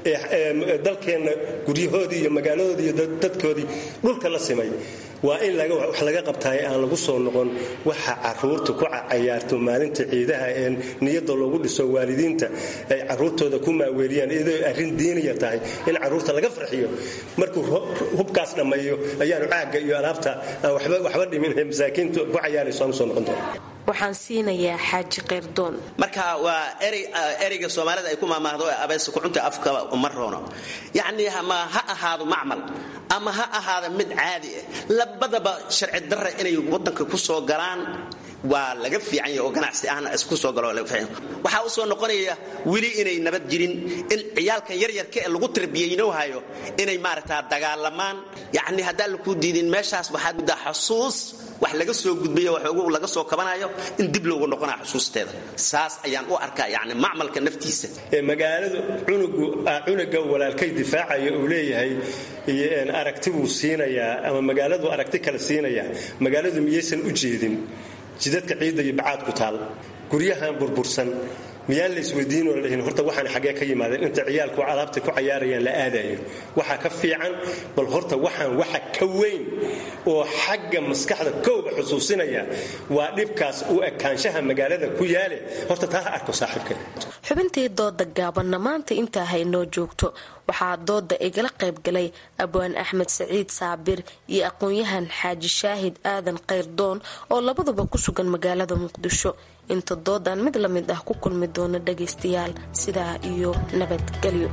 ee dalkeenna guryahoodii iyo magaaladoodii iyo dadkoodii dhulka la simay waa in wax laga qabtaay aan lagu soo noqon waxa caruurta ku cayaarto maalinta ciidaha ee niyada loogu dhiso waalidiinta ay caruurtooda ku maaweeliyaan iyadoo arrin diiniya tahay in caruurta laga farxiyo markuu hubkaas dhammeeyo ayaanu caagga iyo alaabta aan waxba dhimin ee masaakiintu ku cayaarayso aan usoo noqon doona waxaan siinayaa xaaji kayrdoon marka waa ereyga soomaalida ay ku maamaahdo ee abeesa kucunta afka uma roono yacnii ama ha ahaado macmal ama ha ahaada mid caadi ah labadaba sharci darra inay waddanka ku soo galaan waa laga fiican yahay oo ganacsi ahna isku soo galo waxaa u soo noqonaya weli inay nabad jirin in ciyaalkan yaryarka ee lagu tarbiyaynoohayo inay maaragtaa dagaalamaan yacni haddaan lakuu diidin meeshaas waxaad muddaa xasuus wax laga soo gudbayo waxoogu laga soo kabanayo in dib loogu noqonaya xusuusteeda saas ayaan u arkaa yacni macmalka naftiisa ee magaaladu cunugu cunuga walaalkay difaacaya uu leeyahay aragti buu siinayaa ama magaaladu aragti kale siinayaa magaaladu miyaysan u jeedin jidadka ciidda iyo bacaad ku taal guryahan burbursan miyaan la isweydiinoo la dhihin horta waxaan xaggee ka yimaadeen inta ciyaalku alaabta ku cayaarayaan la aadayo waxaa ka fiican bal horta waxaan waxa ka weyn oo xagga maskaxda kowga xusuusinaya waa dhibkaas u ekaanshaha magaalada ku yaale horta taa ha arko saaxiibkeen xubintii dooda gaabanna maanta intaa haynoo joogto waxaa dooda igala qaybgalay abwaan axmed saciid saabir iyo aqoon-yahan xaaji shaahid aadan kayrdoon oo labaduba ku sugan magaalada muqdisho inta doodan mid la mid ah ku kulmi doona dhagaystayaal sidaa iyo nabadgelyo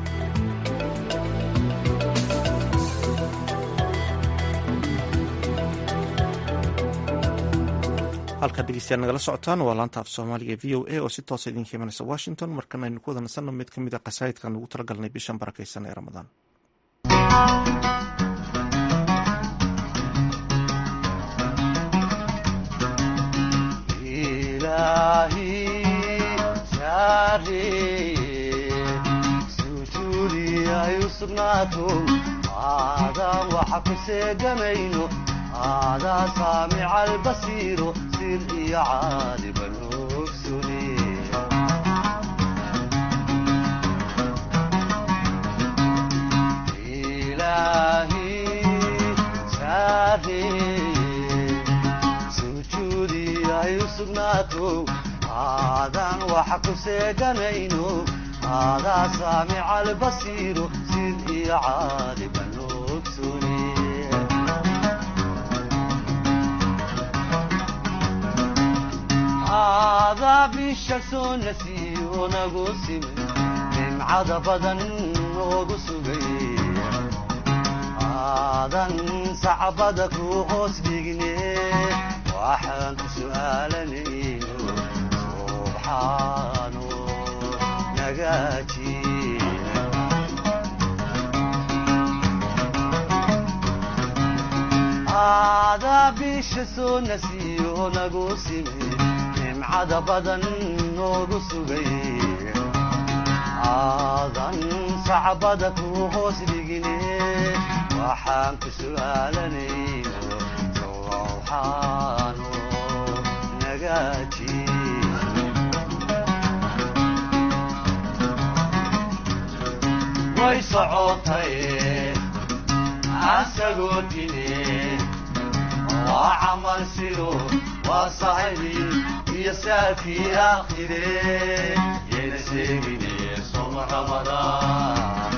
halkaad dhegeystayaal nagala socotaan waa laanta af soomaaliga v o a oo si toosa idinka imanaysa washington markana aynu ku wada nasanno mid ka mid a qasaa'idkan ugu talagalnay bishan barakaysan ee ramadaan aadaan waxa ku seegamayno aadaa saamica albasiiro sir iyo caadiba noogsune ilaahi saareye sujuudi ay u sugnaato aadaan waxa ku seeganayno aadaa saamica albasiiro sir iyo caadiba noogsune aadaa bisha soo nasiyo nagu simay nimcada badan noogu sugay aadan sacbada ku hoos dhigne waxaan ku su'aalanayno subxaano nagaaji aadaa bisha soo nasiyo nagu simay nimcada badan noogu sugay aadan sacbada ku hoos dhigine waxaan ku su'aalanayno sowxaano nagaaji way socotay asagoo dine waa camal sido waa saxibi iyo saafii aakhire yayna sheegine soma ramadaan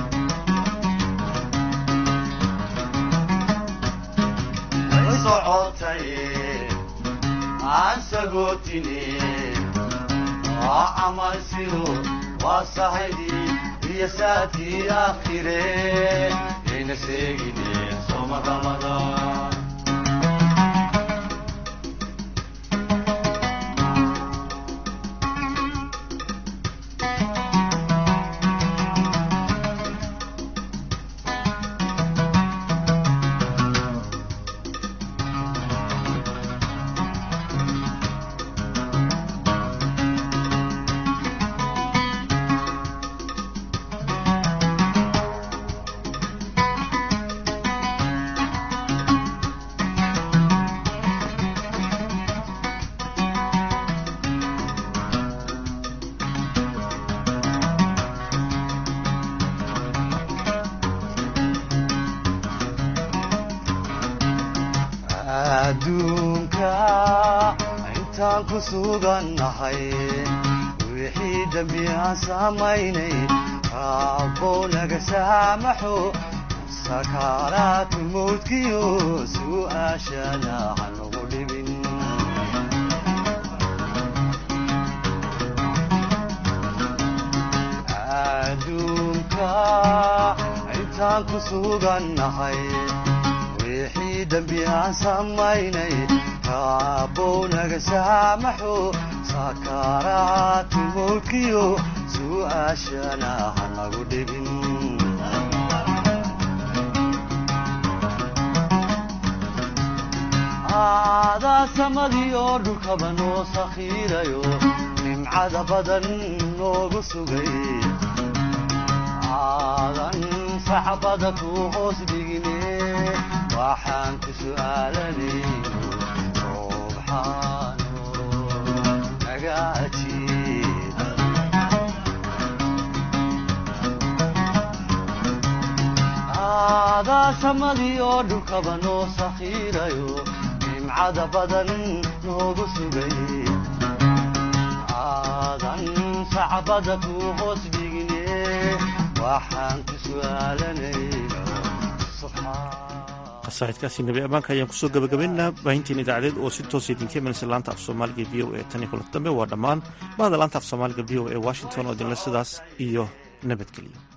way socotay aan sagootine waa camal sido waa saxibi iyo saafii aakhire yayna sheegine soma ramadaan adduunka intaan ku sugannahay wixii dembi aan samaynay raabbow naga saamaxo sakaaraatu mawdkiyo su'aashana hanagu dhibin adduunka intaan ku sugannahay wixii dembi aan samaynay raabbow naga saamaxo sakaaraatu mawdkiyo su'aashana hanagu dhibin aadaa samadii oo dhulkaba noo sakhiirayo nimcada badan noogu sugay aadan sacbada ku hoos dhigine waxaan ku su'aalanayno subxaano naga ajiib aadaa samadii oo dhulkaba noo sakhiirayo nimcada badan noogu sugay aadan sacbada ku hoos dhigine waxaan ku su'aalanayno qasaa'idkaasi nebi ammaanka ayaan kusoo gabagabaynaa baahintiin idaacadeed oo si toosa idinka imanaysa laanta af soomaaliga v o e tan iyo kulanti dambe waa dhammaan bahda laanta af soomaaliga v o e washington oo idinle sidaas iyo nabadgelyo